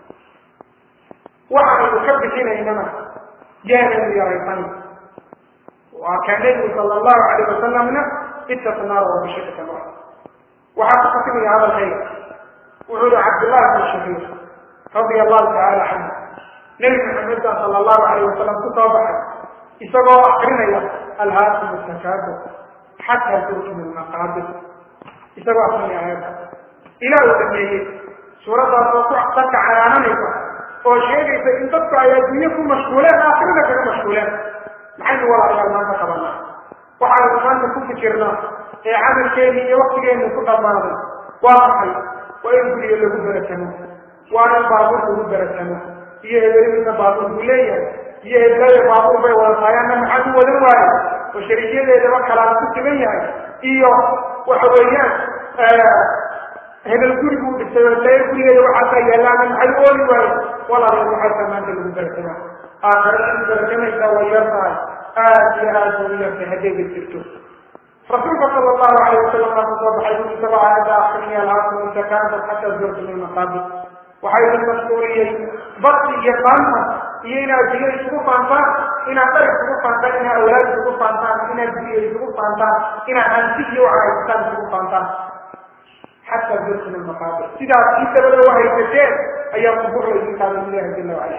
waxaynu ka bixinaynana yaanaynu yaraysan waa kaa nebigu sala allahu alayh wasalamna ittaqu naara wabishika tamar waxaa ku katimaya hadalkayga wuxuu yihi cabdullahi bn shahiir radia allahu tacaala canhu nebi maxamed baa sala allahu alayh wasalam ku soo baxay isagoo akrinaya alhaakum takaabur xataa turkimu lmaqaabir isagoo akrinaya aayadda ilaah uu dhameeyey suuraddaas oo ku dadka canaananaysa oo sheegaysa in dadku ay adduunye ku mashquuleen aakhirada kaga mashquuleen maxaynu walaalayaal maanta qabanaa waxaynu maanta ku fikirnaa ee camalkeeni iyo waktigeenu ku dhammaaday waa maxay waa in guriga lagu beratamo waa in baabuur lagu beratamo iyo hebelimiisa baabuur buu leeyahay iyo hebelaya baabuur bay wadataayana maxaad u wadan waayo oo shariikyadeedaba kalaan ku siman yahay iyo waxa weeyaan hebel guriguu dhistay oo lee gurigeeda waxaasaa yaalaana maxay u ooli waayo walaalayaal waxaasaa maanta lagu beratamaa aakhirada in beratanaysaa way yar tahay aad iyo aad bay u yartay haddayba jirto rasuulka sala allahu alayh wasalam baa kusoo baxay uu isagoo aayadda akrinaya alhaakum takaasur xataa zurtum ilmaqaabir waxaa idin mashquuliyey barsi iyo faanta iyo inaad biyo isugu faantaan inaad dhar isugu faantaan inaad awlaad isugu faantaan inaad biyo isugu faantaan inaad hanti iyo waxa haysataan isugu faantaan xataa zurtum ilmaqaabir sidaas kii dabada u haysateen ayaa kubur laydin qaaday ilahi jala wacala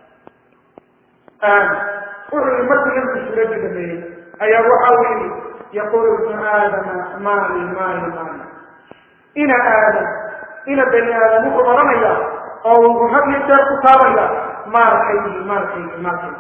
wuxuu yii markuu nabigu suuradda dhameeyey ayaa waxa uu yidhi yaqulu ibnu aadama maali maali maali ina aadam ina bani aadam wuxuu odhanaya oo uu had iyo jeer ku taabaya maalkaygi maalkaygi maalkaygi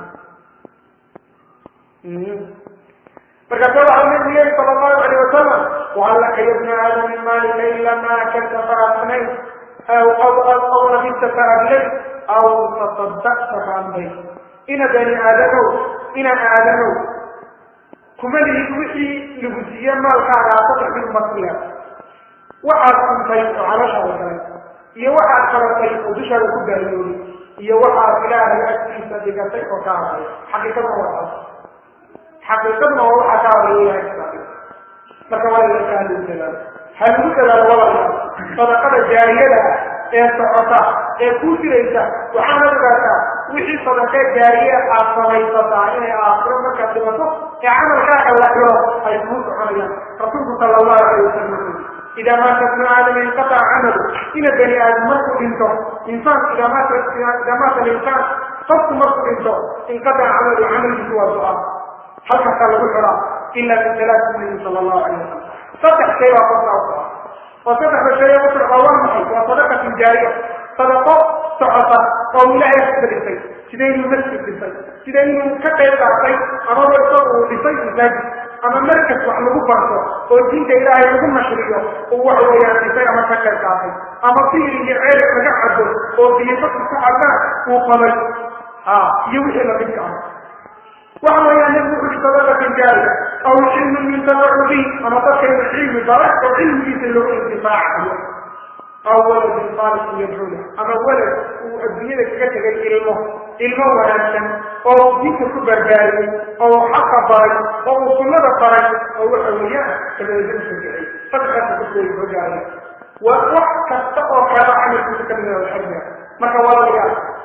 markaasa waxau nabigu leeyi sala allahu alayh wasalam wahal laka ya bna aadam min maalika ila ma akalta faafnayt aw aw labista faablayt aw tasadaqta faambayt ina bani aadamow ina aadamow kuma lihid wixii lagu siiye maalkaaga saddex mid markuya waxaad cuntay oo calooshaada galay iyo waxaad qaratay oo dushaada ku baariyooday iyo waxaad ilaahay agtiisa dhigatay oo ka hadlay xaqiiqaduna waa taas xaqiiqaduna waa waxaa ka hadlay ilahay kusaabay marka waa ila kaa lagu dadaalo ha lagu dadaalo walaalayaal sadaqada jaariyada ah ee socota ee kuu jiraysa waxaana ogaataa wixii sadaqee jaariye aad samaysataa inay aakhiro markaad dhimato ee camalkaaga la xiro ay kuu soconayaan rasuulku sala allahu alayh wasalam wuxuu idaa maata ibnu aadama inqataca camalu ina bani aadam markuu dhinto insaanku idaa maata idaa maata alinsaan qofku markuu dhinto inqataca camalu camalkiisu waa ducaa halkaasaa lagu xiraa ila min talaati nabi sala allahu alayh wasalam saddex shay baa qofka u xiraa oo saddexda shay ee ku xiraa waa maxay waa sadaqatun jaariya sadaqo socota oo ilaahay ka dhisay sida inuu masjid dhisay sida inuu ka qayb qaatay amaba isagu uu dhisay masaajid ama markas wax lagu barto oo diinta ilaahay lagu nashriyo uu wax weeyaan dhisay ama ka qayb qaatay ama fiir iyo ceer laga cabo oo biyafadku ku cabaan uu qabay ha iyo wixii lamidka ah waxa weeyaan nabigu wuxu uhi sadaqatan jaariya aw cilmun yuntafacu bih ama dadkayna cilmi bara oo cilmigiisa loogu intifaacayo aw waladin saalixin yadcuu lah ama walad uu adduunyada kaga tegay ilmo ilmo wanaagsan oo diinta ku barbaariyey oo xaqa baray oo uu sunnada baray oo waxa weeyaan dabadeedna usagicay sadexaasa dadkooda hogaaya waa wax kasta oo kala camalkiisa ka mida xarga marka walaalayaal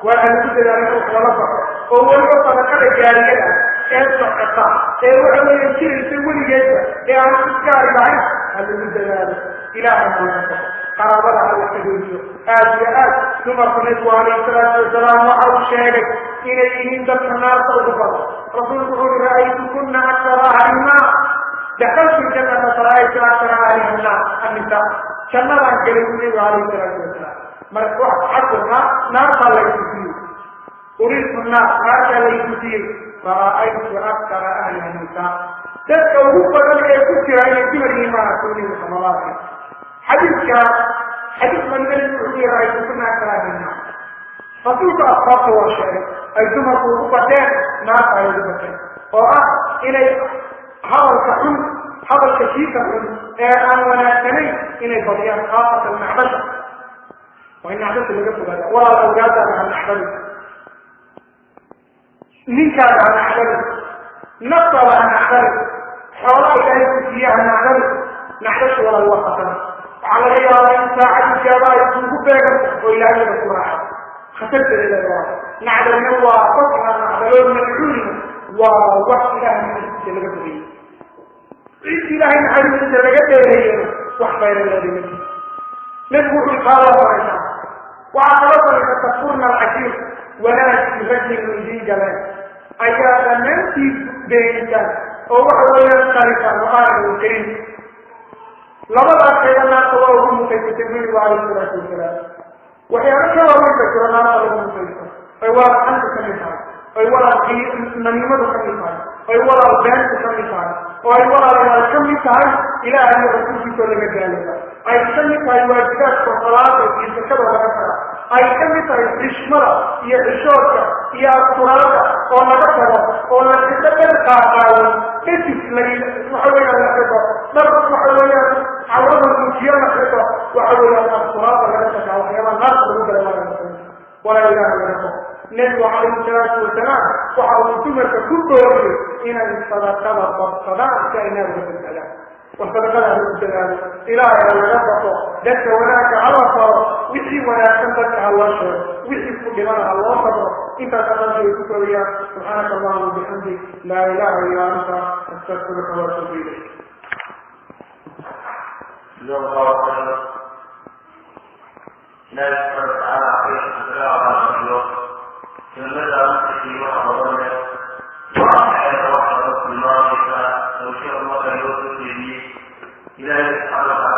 waa aan lagu dadaalin wax lala baxo oo weliba sadaqada gaariyada ee socota ee waxa weeye jiraysa weligeedba ee aan si gaari lahayn ha lagu dadaalo ilaahay ha laga baxo qaraabada ha la xidhiiriyo aad iyo aad dumarku nabigu calayhi salaatu wasalaam waxa uu sheegay inay yihiin dadka naarta ugu badan rasuulku wuxuu uri ra'aytukuna akara ahlimaa dakaltu jannata fara'aytu akara ahliha naar annisa jannadaan gelay buu nabigu calayhi salaatu wasalaam marka wax xakulka naartaa laysutiyey uriitu naar naartaa laysutiyey fara'aytu akara ahliha nisa dadka ugu badan ee ku jira inay dumar yihiin maa rasuulihi sala allahu alay xadiidka xadiis mangali wuxuu yihi ra'aytukuna akara ahliha naar rasuulka asbaabta waa sheegay ay dumarku ugu bateen naarta ay ugu bateen oo ah inay hadalka xun hadalka kiika xun ee aan wanaagsanayn inay badiyaan khaasatan nacdasha waa in nacdasha laga fogaada walaal awlaadaada ha nacdali ninkaada ha nacdali naftaada ha nacdali xoolaha ilaahay ku siiya ha nacdali nacdasha walaal waa khatara waxaa laga yaabaa in saacad ijaaba ay kuugu beegan oo ilaahayada ku raaxa khatarteeda waa nacdalna waa qofka nacdaloo madcuulina waa wax ilahay naxariistiisa laga fogeyey cid ilaahay naxariistiisa laga dheereeyena wax khayra leedima jiro nebigu wuxuu kaa loo faraysaa waxaa kala faraysa tafurna alcashiir wanaagii rajin idin galeen ayaa dhammaantiid beenisaan oo waxa weeyaan qarisaan oo aanan karin labadaas qayba naarta waa ugu mutaysatay nabigu calayhi salaatu wasalaam waxyaalo ka waaweyn ba jiro naarta lagu mutaysto ay walaal xanta ka mid tahay ay walaal namiimadu ka mid tahay ay walaal beentu ka mid tahay oo ay walaalayaal ka mid tahay ilaahay iyo rasuulkiisoo laga gaalaya ay ka mid tahay waajibaadka salaada iyo sakada laga taga ay ka mid tahay xishmada iyo xishoodka iyo asturaada oo laga tago oo la xido dhan qaaqaawan kadib la waxa weeyaan la xido dhar waxa weeyaan cawrada muujiyo la xido waxa weeyaan asturaada laga tagaa waxyaabaha naarta lagu gala laga walaa ilaaha laga tago nebigu calayhi salaatu wasalaam waxa uu dumarka ku dooriyey inay sadaqada badsadaan si ay naarga badbaadaan war sadaqada ha lagu dadaalo ilaahay ha laga baqo dadka wanaagga hala faro wixii wanaagsan dadka ha loo sheego wixii ku dhibana ha loo sabro intaas dhan way ku koriyaan subxaanaka allahuma bixamdik laa ilaha illa anta astaqfiruka waatuubu ilayk جزاك الله خيرا لا يسأل تعالى خير لا على اليوم جمد أمسكي وحضرنا وأحيى وحضرت الله لو شاء الله يوسف لي إلى يسأل